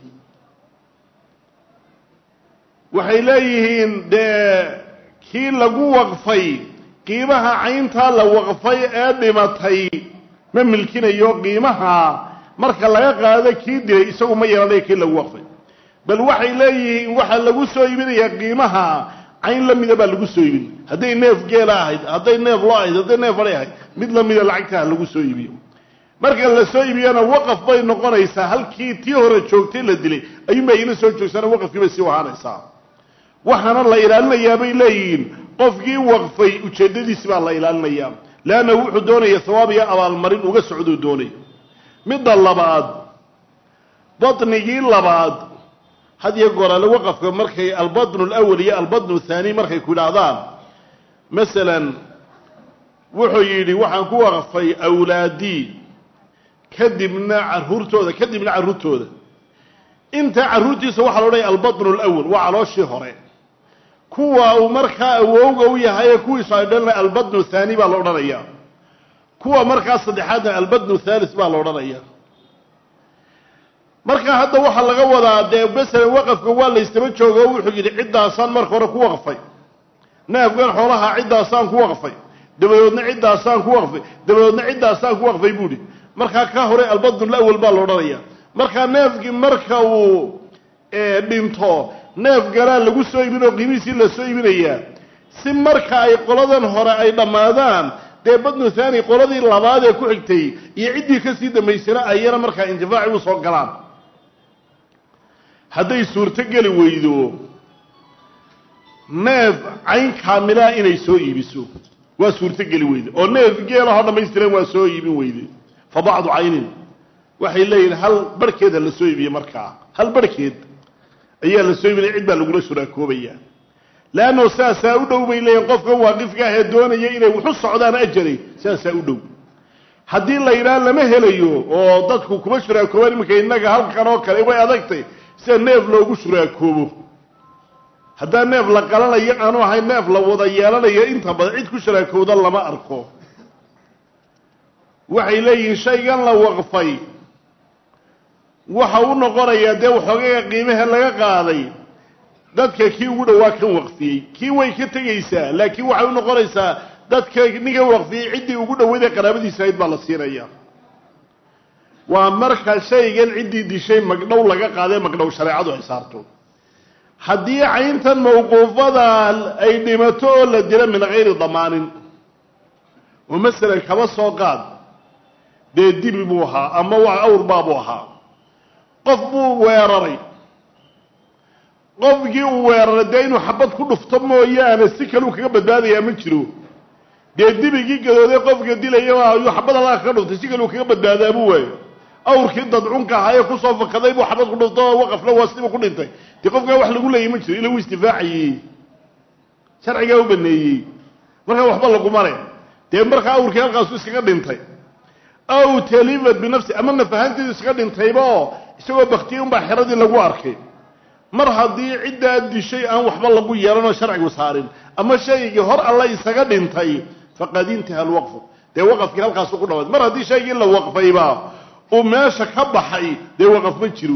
waxay leeyihiin dee kii lagu waqfay qiimaha cayntaa la waqfay ee dhimatay ma milkinayo qiimaha marka laga qaado kii dilay isagu ma yeelanayo kii lagu waqfay bal waxay leeyihiin waxaa lagu soo iibinayaa qiimaha cayn la mida baa lagu soo iibin hadday neef geela ahayd hadday neef lo ahayd hadday neef adhay ahayd mid lamida lacagtaha lagu soo iibiyo marka la soo iibiyana waqaf bay noqonaysaa halkii tii hore joogtay la dilay ayuunbaa ila soo joogsana waqafkii bay sii wahaanaysaa waxaana la ilaalinayaa bay leeyihiin qofkii waqfay ujeeddadiisi baa la ilaalinayaa leanna wuxuu doonaya hawaab iyo abaalmarin uga socduu doonay midda labaad badnigii labaad had iyo goorale waqafka markay albadnu alawal iyo albadnu thaani markay ku idhaahdaan masalan wuxuu yidhi waxaan ku waqfay awlaadii kadibna carruurtooda kadibna carruurtooda inta carruurtiisa waxaa la odhanaya albadnu alawal waa calooshii hore kuwa uu markaa awowga u yahay ee kuwiisu ay dhalina albadnu thaani baa la odhanaya kuwa markaa saddexaadna albadnu thalis baa la odhanaya marka hadda waxaa laga wadaa dee masalan waqafka waa la ystaba jooga o wuxuu yidhi ciddaasaan marka hore ku waqfay naafgan xoolaha ciddaasaan ku waqfay dabadoodna ciddaasaan ku waqfay dabadoodna ciddaasaan ku waqfay buuhi markaa ka hore albadnul awal baa la odhanaya markaa neefkii marka uu dhinto neefganaa lagu soo iibin oo qiimihiisii la soo iibinayaa si marka ay qoladan hore ay dhammaadaan dee badnu thani qoladii labaad ee ku xigtay iyo ciddii kasii dambaysana ayana markaa intifaaci u soo galaan hadday suurto geli weydo neef cayn kaamilaa inay soo iibiso waa suurto geli weyde oo neef geelahoo dhammaystiran waa soo iibin weyde fa bacdu caynin waxay leeyihin hal barhkeeda la soo iibiye markaa hal barhkeed ayaa la soo iibinaya cid baa lagula shuraakoobaya leanno saasaa u dhow bay leeyihin qofkan waaqifka ahee doonaya inay waxu socdaan ajaray saasaa u dhow haddii la yidhaha lama helayo oo dadku kuma shuraakoobaan iminka innaga halkan oo kale way adagtay sida neef loogu shuraakoobo haddaa neef la qalanayo aanu ahayn neef la wada yeelanayo inta badan cid ku shuraakowda lama arko waxay leeyihiin shaygan la waqfay waxa u noqonayaa dee waxoogaga qiimaha laga qaaday dadka kii ugu dhowaa kan waqfiyey kii way ka tegaysaa laakiin waxay u noqonaysaa dadka ninkan waqfiyey ciddii ugu dhoweyd ee qaraabadiisa ahayd baa la siinaya waa marka shaygan ciddii dishay magdhow laga qaadee magdhow shareecadu ay saarto haddii cayntan mawquufada ay dhimato oo la dilo min hayri damaanin oo masalan kaba soo qaad dee dibi buu ahaa ama waa awrbaabuu ahaa qof buu weeraray qofkii uu weeraray dee inuu xabad ku dhufto mooyaane si kaleu kaga badbaadayaa ma jiro dee dibigii gadooday qofka dilaya ayuu xabad allaha kaga dhuftay si kaleu kaga badbaadaabuu waayo awrkii dadcunka ahaa ee kusoo fakaday buu xabad ku dhufto oo waqafna waa sidiiba ku dhintay dee qofkaa wax lagu leeyay ma jiro ila wuu istifaacayey sharcigaa u baneeyey markaa waxba laguma le dee markaa awrkii halkaasu iskaga dhintay aw talifat binafsi ama nafahanteedu iskaga dhintayba oo isagoo baktiyey unbaa xeradii lagu arkay mar haddii ciddaa dishay aan waxba lagu yeelanoo sharcigu saarin ama shaygii hor alla isaga dhintay faqad intaha alwaqfu dee waqafkii halkaasu ku dhawaad mar haddii shaygii la waqfayba uu meesha ka baxay dee waqaf ma jiro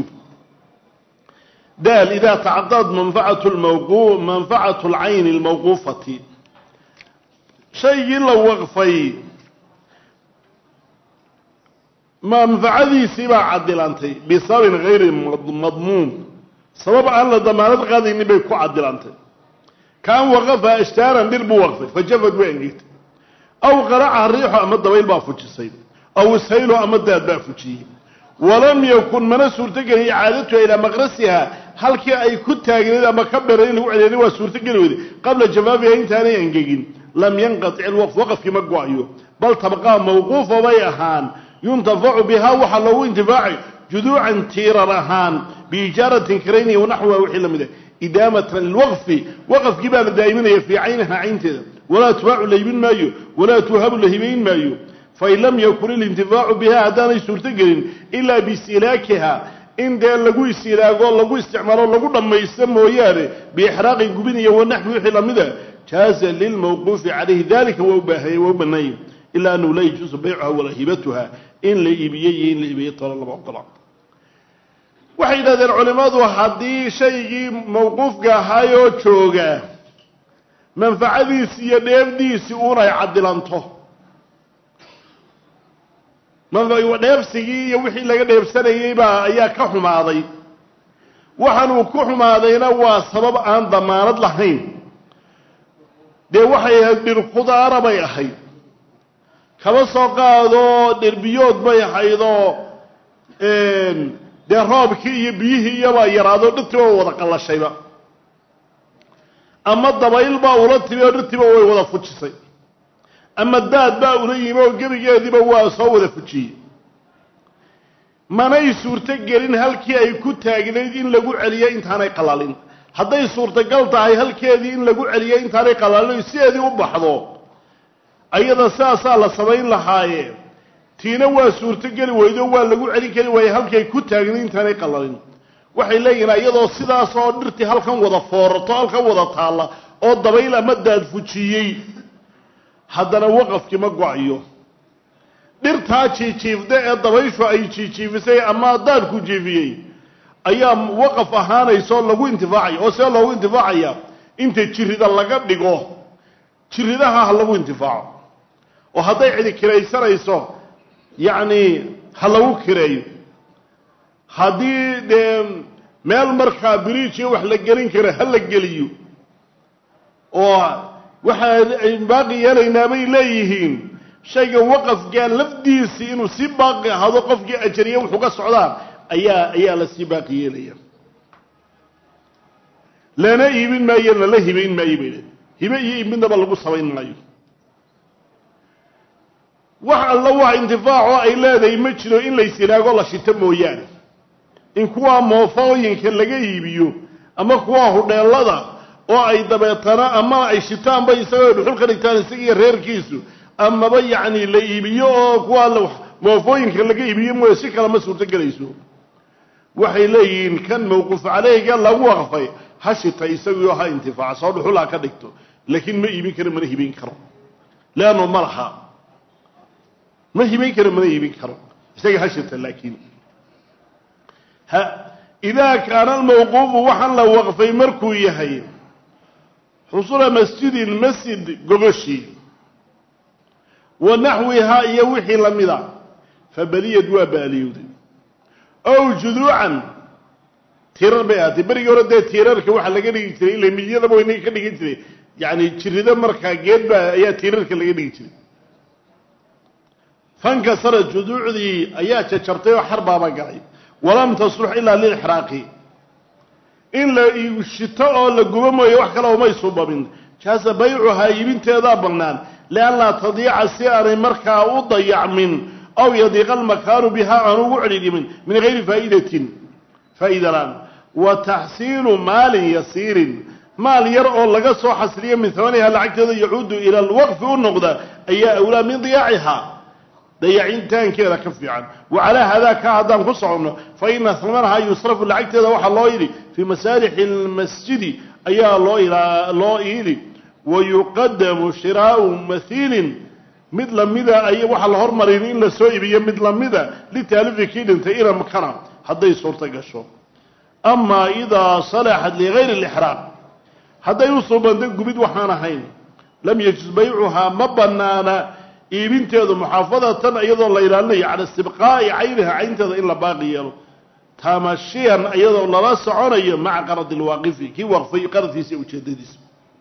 daal idaa tacadad manfacatu lmawqu manfacatu lcayni almawquufati shaygii la waqfay manfacadiisii baa cadilantay bisababin hayri madmuun sabab aan la damaanad qaadaynin bay ku cadilantay kaan waqafa ashtaaran dhir buu waqfay fajafad way angegtay aw qaraca riixu ama dabayl baa fujisay aw ishaylo ama daad baa fujiyey walam yakun mana suurtogelin icaadatuha ilaa maqrasiha halkii ay ku taagneed ama ka beray in lagu celiyana waa suurtogeli weyday qabla jafaafiha intaanay angegin lam yanqatic ilwaqf waqafkii ma go-ayo bal tabqaa mawquufa bay ahaan yuntafacu bihaa waxaa loogu intifaacay juduucan tiirar ahaan biijaaratin karayniya wanaxwiha wixii la mida idaamatan lilwaqfi waqafkii baa la daa'iminaya fii caynaha caynteeda walaa tubaacu la hibin maayo walaa tuhabu la hibayn maayo fain lam yakun ilintifaacu biha haddaanay suurto gelin ilaa biistilaakiha in dee lagu isilaago lagu isticmaalo lagu dhammaysto mooyaane biixraaqin gubin iyo wanaxwi wixii lamida jaaza lilmawquufi calayhi dalika waa ubaahay waa u banaanya ilaa anahu laa yajuusu baycuha walaa hibatuha in la iibiyey iyo in la iibiyey talo lama ogola waxay yidhahdeen culimmadu haddii shaygii mawquufka ahaayoo jooga manfacadiisi iyo dheefdiisii uunay cadilanto dheefsigii iyo wixii laga dheefsanayey baa ayaa ka xumaaday waxaanuu ku xumaadayna waa sabab aan damaanad lahayn dee waxay ahayd dhir khudaara bay ahayd kaba soo qaado dherbiyood bay haydoo dee roobkii iyo biyihii iyobaa yaraado dhirtiiba wada qallashayba ama dabayl baa ula timi oo dhirtiiba way wada fujisay ama daad baa ula yimi oo gebigeediiba waa soo wada fujiyey manay suurto gelin halkii ay ku taagnayd in lagu celiyo intaanay qalalin hadday suurtagal tahay halkeedii in lagu celiyo intaanay qalalin sideedii u baxdo ayada sidaasaa la samayn lahaaye tiina waa suurtogeli weydo waa lagu celin kari waaye halkay ku taagnayd intaanay qalalin waxay leeyihin iyadoo sidaas oo dhirtii halkan wada foorato halkan wada taalla oo dabayl ama daad fujiyey haddana waqafkii ma go-ayo dhirtaa jiijiifda ee dabayshu ay jiijiifisay ama daadku jiifiyey ayaa waqaf ahaanaysa oo lagu intifaacaya oo see loogu intifaacaya inta jirida laga dhigo jiridaha ha lagu intifaaco oo hadday cidi kiraysanayso yacni ha lagu kireeyo haddii dee meel markaa biriijiyo wax la gelin kara ha la geliyo oo waxaa baaqi yeelaynaa bay leeyihiin shayga waqafkaa lafdiisii inuu si baaqi ahaado qofkii ajariye wuxuu ka socdaa ayaa ayaa la sii baaqi yeelaya lana iibin maayo lala hibayn maayo bay leeyihin hibe iyo iibmidnaba lagu samayn maayo wax alla wax intifaacoo ay leedahay ma jiro in laysilaago la shito mooyaane in kuwaa moofooyinka laga iibiyo ama kuwaa hudheelada oo ay dabeetana ama ay shitaanba isagoo dhuxul ka dhigtaan isagiiyo reerkiisu amaba yacni la iibiyo oo kuwaa moofooyinka laga iibiyo mooye si kale ma suurto gelayso waxay leeyihiin kan mawquuf caleyga lagu waqfay ha shita isagiio ha intifaac soo dhuxul ha ka dhigto laakiin ma iibin karo mana hibayn karo leanno ma laha ma hibayn karo mana iibin karo isaga ha shita laakiin ha idaa kaana almawquufu waxaan la waqfay markuu yahay xusula masjidin masjid gogoshii wa naxwihaa iyo wixii la mida fa baliyad waa baaliyowday ow juduucan tirar bay ahaatay berigii hore dee tiirarka waxaa laga dhigi jiray ila midyadaba waynaga ka dhigan jiray yacni jirido markaa geed baa ayaa tiirarka laga dhigi jiray fankasara juduucdii ayaa jajabtay oo xar baaba galay walam taslux ilaa lilixraaqi in la shito oo la gubo mooye wax kale umay suubabin jaasa baycuhaa iibinteedaa bannaan lianlaa tadiica si aanay markaa u dayacmin aw yadiiqa almakaanu bihaa aan ugu celidhimin min gayri faa'idatin faa'iida la-aan wa taxsiinu maalin yasiirin maal yar oo laga soo xasiliyo min hamaniha lacagteeda yacuudu ila alwaqfi u noqda ayaa awlaa min diyaacihaa dayacintaankeeda ka fiican wa calaa haadaa ka haddaan ku soconno fa ina hamanahaa yusrafu lacagteeda waxaa loo yidhi fii masaalixi almasjidi ayaa loo loo iili wa yuqadamu shiraau mahiilin mid lamida ay waxaa la hormarin in la soo iibiyo mid lamida litaalifi kii dhintay iramkana hadday suurta gasho amaa idaa salaxat ligayri lixraaq hadday u suubanta gubid waxaan ahayn lam yajuz baycuhaa ma banaana iibinteedu muxaafadatan iyadoo la ilaalinayo cala istibqaa'i cayniha caynteeda in la baaqi yeelo tamashiyan iyadoo lala soconayo maca qaradi lwaaqifi kii waqfay qaradkiisa iyo ujeedadiisa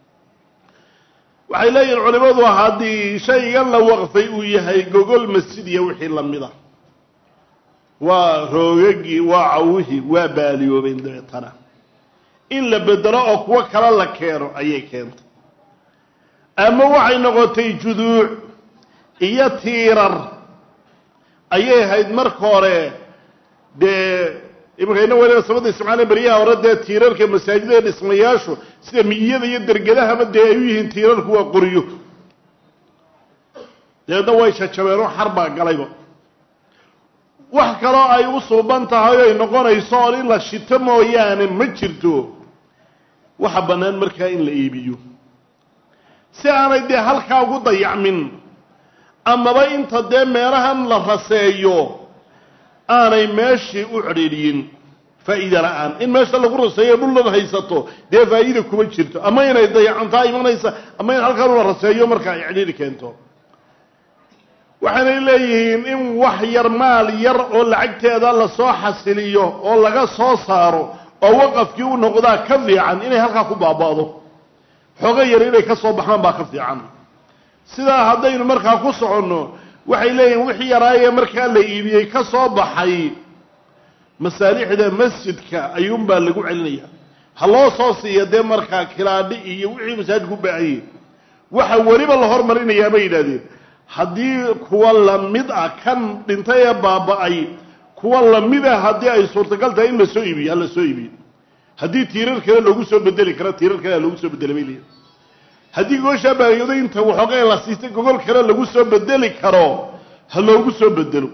waxay leeyihin culimadu haddii shaygan la waqfay uu yahay gogol masjid iyo wixii lamida waa roogagii waa cawihii waa baaliyoobeen dabeetana in la bedelo oo kuwo kale la keeno ayay keentay ama waxay noqotay juduuc iyo tiirar ayay hayd marka hore dee imankayna waliba sabada isticmaala beryaha hore dee tiirarka masaajida dhismayaashu sida miyada iyo dergadahaba dee ay u yihiin tiirarku waa qoryo dabeedna way jajabeenoo xar baa galayba wax kaloo ay u suuban tahay oy noqonayso oon in la shito mooyaane ma jirto waxa bannaan markaa in la iibiyo si aanay dee halkaa ugu dayacmin amaba inta dee meelahan la raseeyo aanay meeshii u cedhiidhiyin faa'iida la-aan in meesha lagu raseeyo dhullad haysato dee faa'iida kuma jirto ama inay dayacantaa imanaysa ama in halkan la raseeyo markaa ay cedhiidhi keento waxaanay leeyihiin in wax yar maal yar oo lacagteeda lasoo xasiliyo oo laga soo saaro oo waqafkii u noqdaa ka fiican inay halkaa ku baaba'do xoogo yar inay ka soo baxaan baa ka fiican sidaa haddaynu markaa ku soconno waxay leeyihin wixii yaraayee markaa la iibiyey ka soo baxay masaalixda masjidka ayuunbaa lagu celinaya ha loo soo siiya dee markaa kilaadhi iyo wixii masaajidku u baahanyay waxa weliba la hormarinayaa bay yidhahdeen haddii kuwa lamid ah kan dhintay ee baaba-ay kuwa lamid ah haddii ay suurtagal tahay in lasoo iibiyo ha lasoo iibiyo haddii tiirar kale loogu soo bedeli karo tiirar kale loogu soo bedeli bay leeyihin haddii gooshaa baayooday inta waxoogay la siistay gogol kale lagu soo bedeli karo ha loogu soo bedelo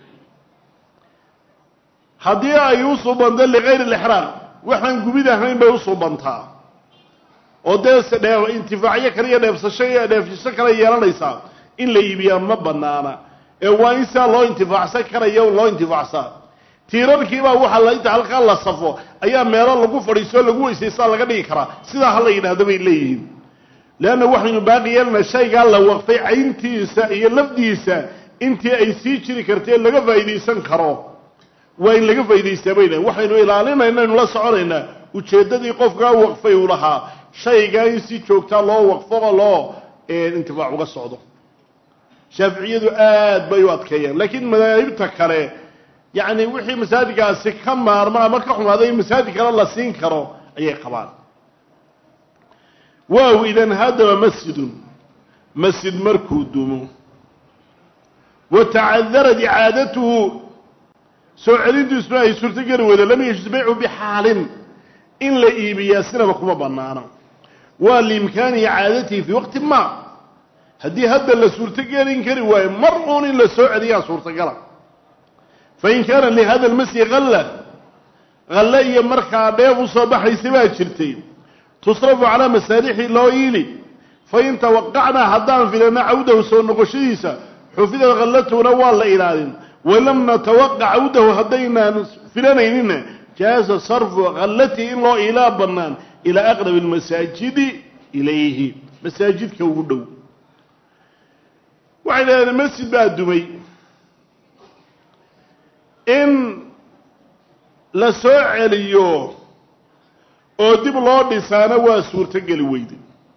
haddii ay u suubanta likayri lixraaq waxaan gubid ahayn bay u suubantaa oo dee dhe intifaacyo kale iyo dheefsasho iyo dheefsasho kale yeelanaysaa in la iibiyaa ma banaana ee waa in sidaa loo intifaacsan karayo loo intifaacsaa tiirarkiibaa waxaa la inta halkaa la safo ayaa meelo lagu fadhiiso lagu weysaysaa laga dhigi karaa sidaa ha la yidhaahdo bay leeyihiin leanna waxaynu baaqi yeelna shaygaa la waqfay cayntiisa iyo lafdiisa intii ay sii jiri kartee laga faa'iidaysan karo waa in laga faa'idaystaa bay lehin waxaynu ilaalinayna aynu la soconaynaa ujeeddadii qofkaa waqfay uu lahaa shaygaa in si joogtaa loo waqfo oo loo intifaac uga socdo shaaficiyadu aad bay u adkeeyaan laakiin madaahibta kale yacni wixii masaajidkaasi ka maarmo ama ka xumaaday in masaajid kale la siin karo ayay qabaan waaw idan haddaba masjidun masjid markuu dumo wa tacadarat icaadatuhu soo celintiisuna ay suurtogeli weydo lam yajuz baycu bixaalin in la iibiyaa sinaba kuma banaana waa liimkaani icaadatihi fii waqti ma haddii hadda la suurtogelin kari waayo mar uun in la soo celiyaa suurtagala fain kaana lihada lmasyi halla halle iyo markaa dheef usoo baxaysa baa jirtay tusrafu calaa masaalixi loo iili fain tawaqacnaa haddaan filana cawdahu soo noqoshadiisa xufidad hallatuna waa la ilaalin walam natawaqac cawdahu haddaynaan filanayninna jaaza sarfu hallatihi in loo iilaa bannaan ilaa aqrabi almasaajidi ilayhi masaajidka ugu dhow waxay dhahdeen masjid baa dumay in la soo celiyo oo dib loo dhisaana waa suurtogeli weyday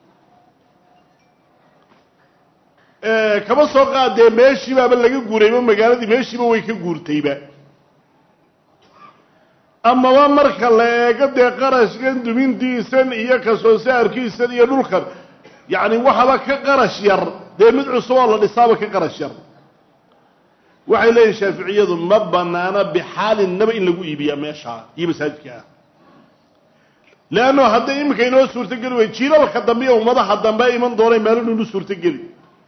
kama soo qaadee meeshiibaaba laga guurayba magaaladii meeshiiba way ka guurtayba amaba marka la eego dee qarashkan dumintiisan iyo kasoo saarkiisan iyo dhulkan yacni waxaba ka qarash yar dee mid cusub oo la dhisaaba ka qarash yar waxay leeyihin shaaficiyadu ma banaana bixaalinnaba in lagu iibiyaa meeshaa iyo masaajidka ah leanno hadday iminka inoo suurtogeli way jiilalka dambe iyo ummadaha dambe iman doonay maalin inu suurtogeli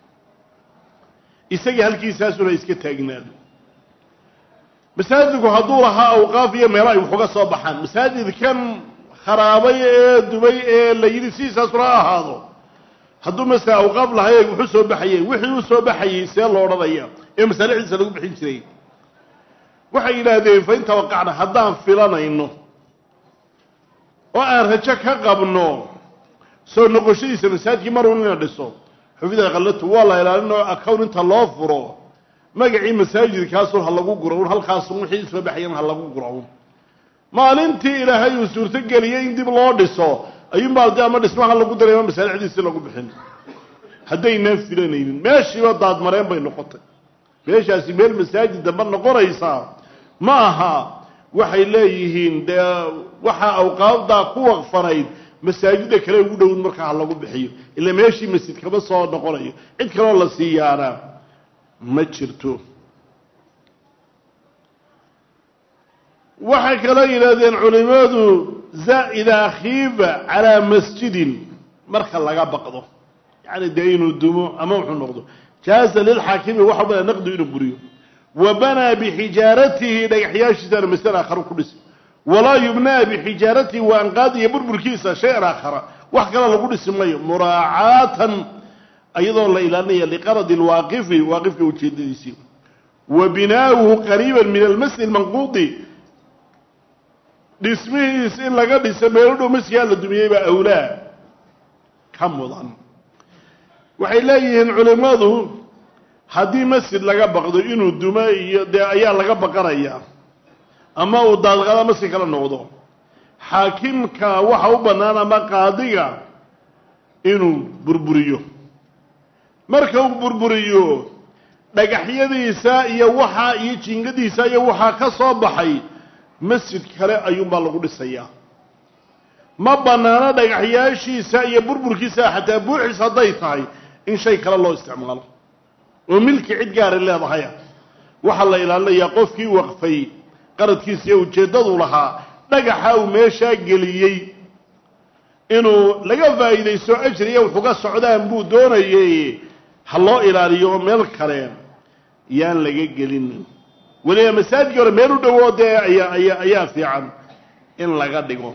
isagii halkiisaasuna iska taagnaado masaajidku hadduu lahaa awqaaf iyo meelo ay wax uga soo baxaan masaajidkan kharaabay ee dubay ee la yidhi sidiisaasuna ha ahaado hadduu masala awqaaf lahay wuxu soo baxayeen wixii u soo baxayey see lo odhanaya ee masaalixdiisa lagu bixin jiray waxay yidhaahdeen fa in tawaqacna haddaan filanayno oo aan rajo ka qabno soo noqoshadiisa masaajidkii marun ina dhiso xufida khallatu waa la ilaalin oo acown inta loo furo magacii masaajidkaasun ha lagu guro un halkaasun wixii soo baxayan ha lagu guro un maalintii ilaahay uu suurtogeliyey in dib loo dhiso ayuunbaa de ama dhismaha lagu daray ama masaalixdiisi lagu bixin haddaynaan filanaynin meeshiiba daadmareen bay noqotay meeshaasi meel masaajid dambe noqonaysaa ma aha waxay leeyihiin dee waxaa awqaabdaa ku waqfanayd masaajida kale ugu dhowin markaa ha lagu bixiyo ila meeshii masjid kama soo noqonayo cid kaloo la siiyaana ma jirto waxay kaloo yidhahdeen culimadu idaa khiifa calaa masjidin marka laga baqdo yani dee inuu dumo ama wuxuu noqdo jaaza lilxaakimi waxa bada naqdu inuu buriyo wa banaa bixijaaratihi dhagaxyaashiisana masale aakhara ku dhisi walaa yubnaa bixijaaratihi wa anqaad iyo burburkiisa shay-an aakhara wax kale lagu dhisi mayo muraacaatan iyadoo la ilaalinaya liqaradi lwaaqifi waaqifka ujeedadiisii wa binaauhu qariiba min almasjid almanquudi dhismihiis in laga dhiso meelo dhow masjigaa la dumiyey baa awlaa ka mudan waxay leeyihiin culimmadu haddii masjid laga baqdo inuu dumo iyo dee ayaa laga baqanayaa ama uu daadqaada masjid kala noqdo xaakimka waxa u bannaan ama qaadiga inuu burburiyo marka uu burburiyo dhagaxyadiisa iyo waxaa iyo jiingadiisa iyo waxaa ka soo baxay masjid kale ayuunbaa lagu dhisayaa ma bannaano dhagaxyaashiisa iyo burburkiisa xataa buuxis hadday tahay in shay kale loo isticmaalo oo milki cid gaari leedahaya waxaa la ilaalinayaa qofkii waqfay qaradkiisa iyo ujeeddadu lahaa dhagaxa uu meeshaa geliyey inuu laga faa'iidaysto ajriya wuxuga socdaan buu doonayay ha loo ilaaliyo oo meel kale yaan laga gelinin weliba masaajidkii hore meel u dhowoo dee ayaa ayaa ayaa fiican in laga dhigo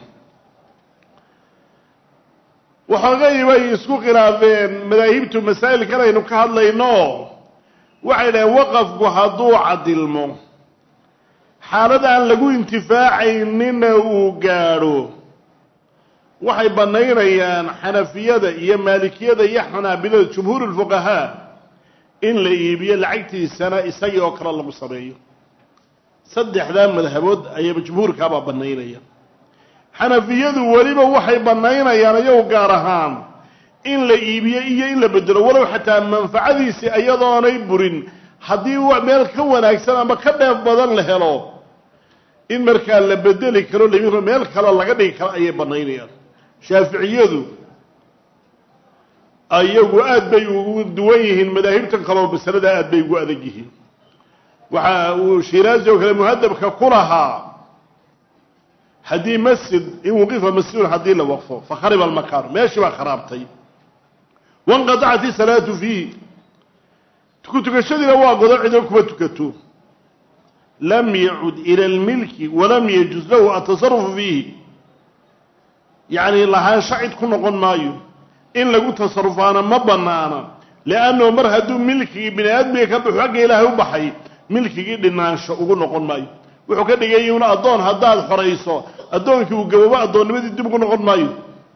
waxoogay bay isku khilaafeen madaahibtu masaa'ilkan aynu ka hadlayno waxay dhaheen waqafku hadduu cadilmo xaalad aan lagu intifaacaynina uu gaadho waxay bannaynayaan xanafiyada iyo maalikiyada iyo xanaabilada jumhuur ulfuqahaa in la iibiyo lacagtiisana isagii oo kale lagu sameeyo saddexdaa madhabood ayaba jumhuurkaabaa bannaynaya xanafiyadu weliba waxay bannaynayaan iyagu gaar ahaan in la iibiyo iyo in la bedelo walow xataa manfacadiisii iyadoonay burin haddii meel ka wanaagsan ama ka dheef badan la helo in markaa la bedeli karo lamiro meel kaleo laga dhigi karo ayay bannaynayaan shaaficiyadu ayagu aad bay ugu duwan yihiin madaahibtan kaleo masalada aad bay ugu adag yihiin waxa uu shiraazi oo kale muhadabka ku lahaa haddii masjid in wuqifa masjidun haddii la waqfo fakhariba almakaanu meeshii baa kharaabtay wanqatacat isalaatu fiihi ku tukashadiina waa godo cido kuma tukato lam yacud ila almilki walam yajuz lahu atasarufu fiihi yacni lahaansha cid ku noqon maayo in lagu tasarufaana ma banaana liannahu mar hadduu milkigii bini aadmiga ka baxo xagga ilaahay u baxay milkigii dhinaansho ugu noqon maayo wuxuu ka dhigay una addoon haddaad xorayso addoonkii uu gaboobo addoonnimadii dib ugu noqon maayo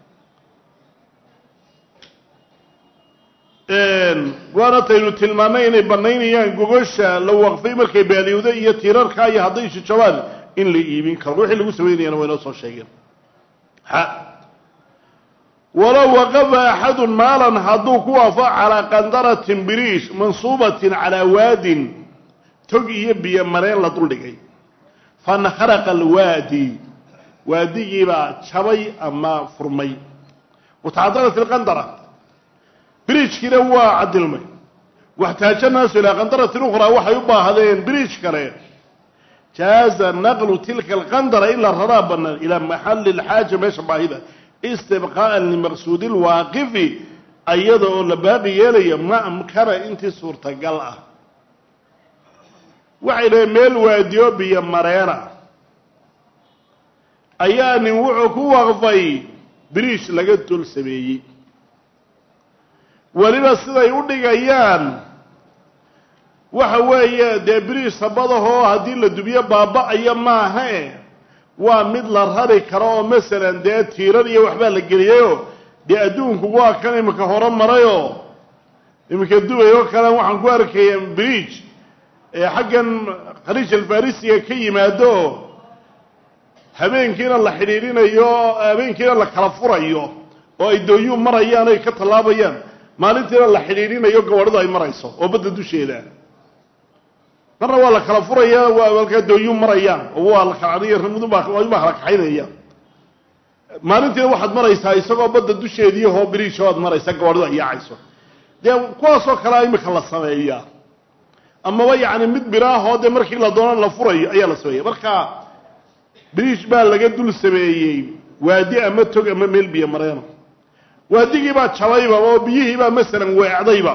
waana taynu tilmaanay inay banaynayaan gogosha la waqfay markay baaliyowda iyo tiirarka iyo hadday shijabaan in la iibin karo wixii lagu samaynayana waa inoo soo sheegeen walow waqafa axadun maalan hadduu ku waafo calaa qandaratin biriish mansuubatin calaa waadin tog iyo biyo mareen la duldhigay fankharaqa alwaadi waadigiibaa jabay ama furmay watacadarat ilqandara biriijkiina waa cadilmay waxtaaja naasu ilaa qandaratin ukhraa waxay u baahdeen biriij kale jaaza naqlu tilka alqandara in la raraa bannaan ilaa maxali lxaaja meesha baahida istibqaa'an limaqsuudi lwaaqifi ayada oo la baaqi yeelaya ma amkana intii suurtagal ah waxay dhaheen meel waadiyo biyo mareena ayaa nin wuxuu ku waqfay biriish laga dul sameeyey weliba siday u dhigayaan waxa weeye dee biriish sabadahoo haddii la dubiyo baaba-aya maahae waa mid la rari karo oo masalan dee tiirar iyo waxbaa la geliyayoo dee adduunku waa kan iminka hore marayoo iminka dubay oo kale waxaan ku arkaya biriij xaggan khaliij alfarisiga ka yimaado habeenkiina la xidhiidhinayo habeenkiina la kala furayo oo ay dooyuu marayaan ay ka tallaabayaan maalintiina la xidhiidhinayo gabadhadu ay marayso oo badda dusheeda marna waa la kala furaya waa halkaa dooyuu marayaan oo waa la kalabaa kala kaxaynaya maalintiina waxaad maraysaa isagoo badda dusheediiahoo biriisho aad maraysa gabadhadu ay yaacayso dee kuwaasoo kalea imika la sameeyaa amaba yacni mid biraahoo dee markii la doono la furayo ayaa la sameeya marka biriish baa laga dul sameeyey waadi ama tog ama meel biyo mareeno waadigii baa jabayba oo biyihii baa masalan weecdayba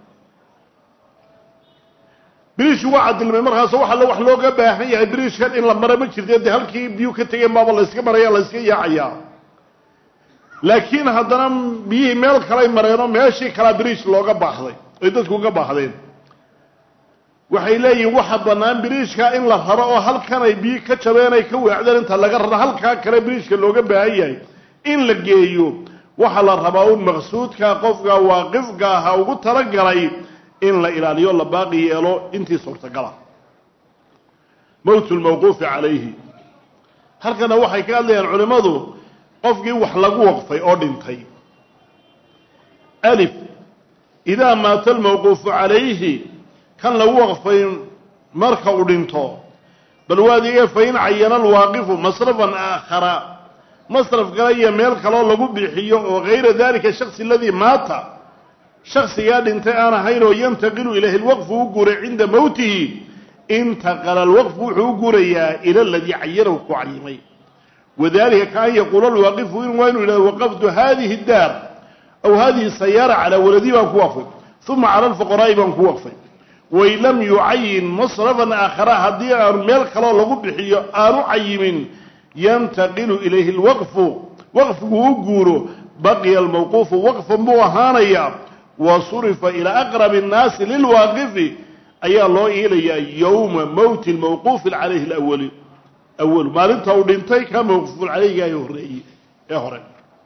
biriishku waa cadilmay markaasoo waxa wax looga baahan yahay biriishkan in la mara ma jirte dee halkii biyuu ka tegeen baaba layska maraya layska yaacayaa laakiin haddana biyihii meel kalay mareenoo meeshii kalaa biriish looga baahday ay dadku uga baahdeen waxay leeyihin waxa bannaan biriishka in la raro oo halkan ay biyi ka jabeen ay ka weecdeen inta laga raro halkaa kale biriishka looga baahan yahay in la geeyo waxaa la rabaa un maqsuudka qofka waaqifka aha ugu talagalay in la ilaaliyo la baaqi yeelo intii suurtagala mowt lmawquufi calayhi halkana waxay ka hadlayaan culimmadu qofkii wax lagu waqfay oo dhintay alif idaa maata almawquufu calayhi kan lagu waqfay marka uu dhinto bal waadiga fa in cayana alwaaqifu masrafan aakhara masraf kale iyo meel kaloo lagu bixiyo oo gayra dalika shaksi aladii maata shaksigaa dhintay aan ahayn oo yantaqilu ilayhi lwaqfu u guuray cinda mowtihi intaqala alwaqfu wuxuu u guurayaa ila aladii cayanahu ku cayimay wadalika kaan yaquula alwaaqifu in waa inu yidhahdo waqaftu hadihi daar aw hadihi sayaara calaa waladii baan ku waqfay uma cala alfuqaraa'i baan ku waqfay wain lam yucayin masrafan aakhara haddii aanu meel kaloo lagu bixiyo aanu cayimin yantaqilu ilayhi lwaqfu waqfigu u guuro baqiya almawquufu waqfan buu ahaanayaa wa surifa ilaa aqrabi annaasi lilwaaqifi ayaa loo iilayaa yowma mowti lmawquufi calayhi lawali awalu maalinta uu dhintay ka mawquufun calayhiga ee horeeyey ee hore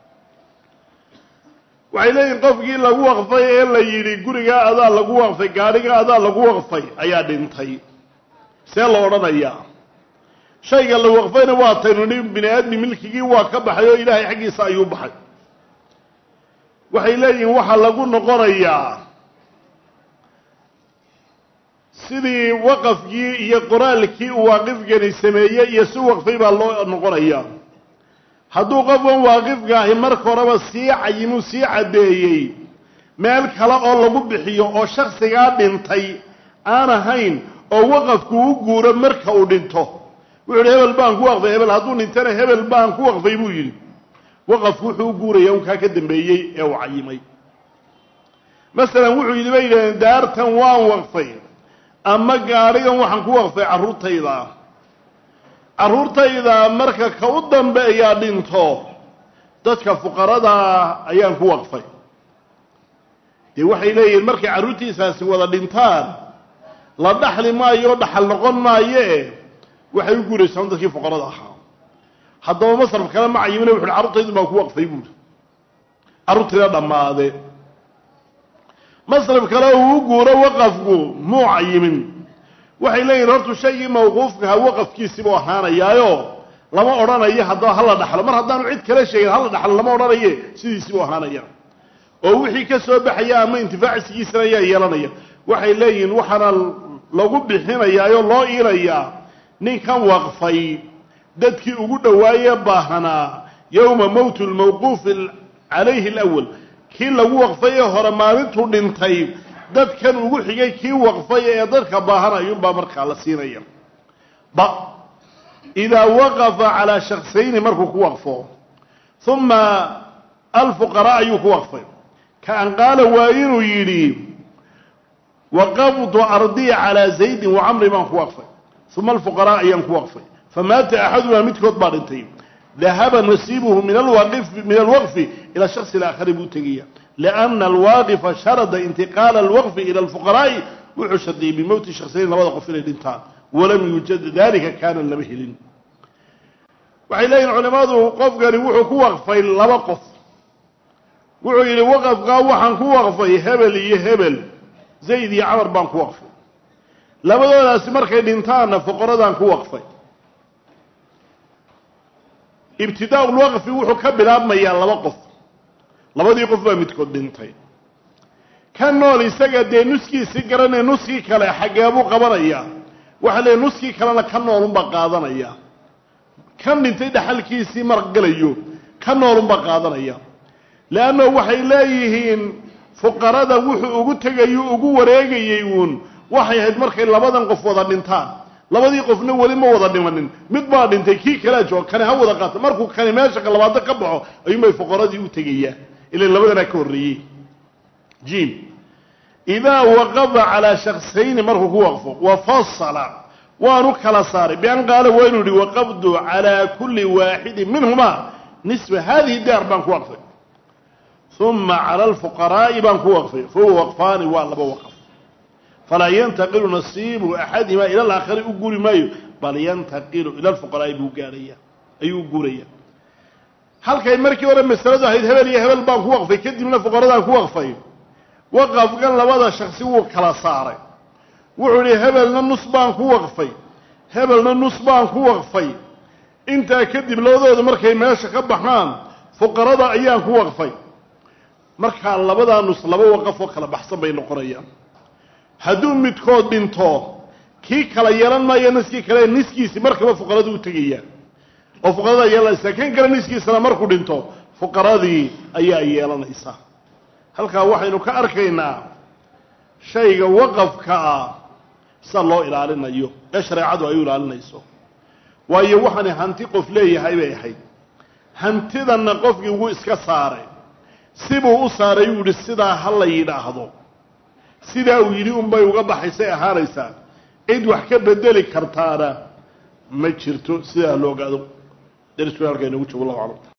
waxay leeyihin qofkii lagu waqfay ee la yidhi gurigaa adaa lagu waqfay gaadhiga adaa lagu waqfay ayaa dhintay see la odhanayaa shayga la waqfayna waa taynu ni bini aadmi milkigii waa ka baxay oo ilaahay xaggiisa ayuu baxay waxay leeyihiin waxaa lagu noqonayaa sidii waqafkii iyo qoraalkii uu waaqifkani sameeyey iyo si waqfay baa loo noqonayaa hadduu qofkan waaqifka ahi marka horeba sii cayimuu sii caddeeyey meel kale oo lagu bixiyo oo shaksigaa dhintay aan ahayn oo waqafku u guuro marka uu dhinto wuxuu yidhi hebel baan ku waqfay hebel hadduu dhintana hebel baan ku waqfay buu yidhi waqafku wuxuu u guuraya unkaa ka dambeeyey ee uu cayimay masalan wuxuu yidhi bay yidhahdeen daartan waan waqfay ama gaadhigan waxaan ku waqfay carruurtayda carruurtayda marka ka u dambeeyaa dhinto dadka fuqaradaa ayaan ku waqfay dee waxay leeyihiin markay carruurtiisaasi wada dhintaan la dhaxli maayo dhaxal noqon maaye waxay u guuraysaan dadkii fuqarada ahaa haddaba masraf kale ma cayimina wuxu uhi carruurtaydu baan ku waqfay buuri carruurtayda dhammaade masraf kale uu u guuro waqafku muu cayimin waxay leeyihin hortu shaygii mawquufkaha waqafkiisibuu ahaanayaayo lama odhanayo haddaba hala dhaxlo mar haddaanu cid kala sheegin hala dhaxlo lama odhanaye sidiisibuu ahaanaya oo wixii ka soo baxaya ama intifaacsigiisana ayaa yeelanaya waxay leeyihiin waxaana lagu bixinayaayoo loo iilayaa ninkan waqfay dadkii ugu dhowaaye baahanaa yowma mowti lmawquufi calayhi alawal kii lagu waqfay ee hore maalintuu dhintay dadkan ugu xigay kii waqfay ee dadka baahanayunbaa markaa la siinaya ba idaa waqafa calaa shaksayni markuu ku waqfo uma alfuqaraa ayuu ku waqfay ka an qaala waa inuu yidhi waqaftu ardii calaa zaydin wacamri baan ku waqfay uma alfuqaraa ayaan ku waqfay famaata axadumaa midkood baa dhintay dahaba nasiibuhu min alwaqfi min alwaqfi ila shaksi alaakhari buu tegaya lianna alwaaqifa sharada intiqaala alwaqfi ila alfuqaraa'i wuxuu shardiyey bimowti shaksiyayn labada qof inay dhintaan walam yuujad dalika kaana lama helin waxay leeyihin culimmadu qofkani wuxuu ku waqfay laba qof wuxuu yidhi waqafkaa waxaan ku waqfay hebel iyo hebel zayd iyo camar baan ku waqfay labadoodaasi markay dhintaanna fuqaradaan ku waqfay ibtidaau lwaqfi wuxuu ka bilaabmayaa laba qof labadii qof baa midkood dhintay ka nool isaga dee nuskiisii garanaya nuskii kale xaggeebuu qabanayaa waxaa leeyahy nuskii kalena ka noolunbaa qaadanaya kan dhintay dhaxalkiisii margalayo ka noolunbaa qaadanaya leanno waxay leeyihiin fuqarada wuxuu ugu tegayo ugu wareegayey uun waxay ahayd markay labadan qof wada dhintaan labadii qofna weli ma wada dhimanin mid baa dhintay kii kalaa jooga kani ha wada qaata markuu kani meesha labaado ka baxo ayuunbay fuqaradii u tegayaan ilan labadanaa ka horreeyey jim idaa waqafa calaa shaksayni markuu ku waqfo wa fasala waanu kala saaray bian qaala waa inuu yihi waqafdu calaa kulli waaxidin minhuma nisfa hadihi daar baan ku waqfay uma cala alfuqaraa'i baan ku waqfay fahuwa waqfaani waa laba waqf falaa yantaqilu nasiibu axadihima ila alaakhari u guri maayo bal yantaqilu ila alfuqaraa'i buu gaarhaya ayuu u guuraya halkay markii hore masaladu ahayd hebel iyo hebel baan ku waqfay kadibna fuqaradaan ku waqfay waqafkan labada shaksi wuu kala saaray wuxuu ihi hebelna nus baan ku waqfay hebelna nus baan ku waqfay intaa kadib labadooda markay meesha ka baxaan fuqarada ayaan ku waqfay markaa labadaa nus laba waqaf oo kala baxsan bay noqonayaan hadduu midkood dhinto kii kala yeelan maayo niskii kale niskiisi markaba fuqaradu u tegaya oo fuqarada yeelanaysa kan kale niskiisana markuu dhinto fuqaradii ayaa yeelanaysa halkaa waxaynu ka arkaynaa shayga waqafka ah sida loo ilaalinayo ee shareecadu ay u ilaalinayso waayo waxaani hanti qof leeyahay bay ahayd hantidanna qofkii wuu iska saaray sibuu u saaray uu yidhi sidaa ha la yidhaahdo sidaa uu yidhi unbay uga baxaysay ahaanaysaa cid wax ka bedeli kartaana ma jirto sidaa la ogaado darisku halkaa inagu joogo allahu aclam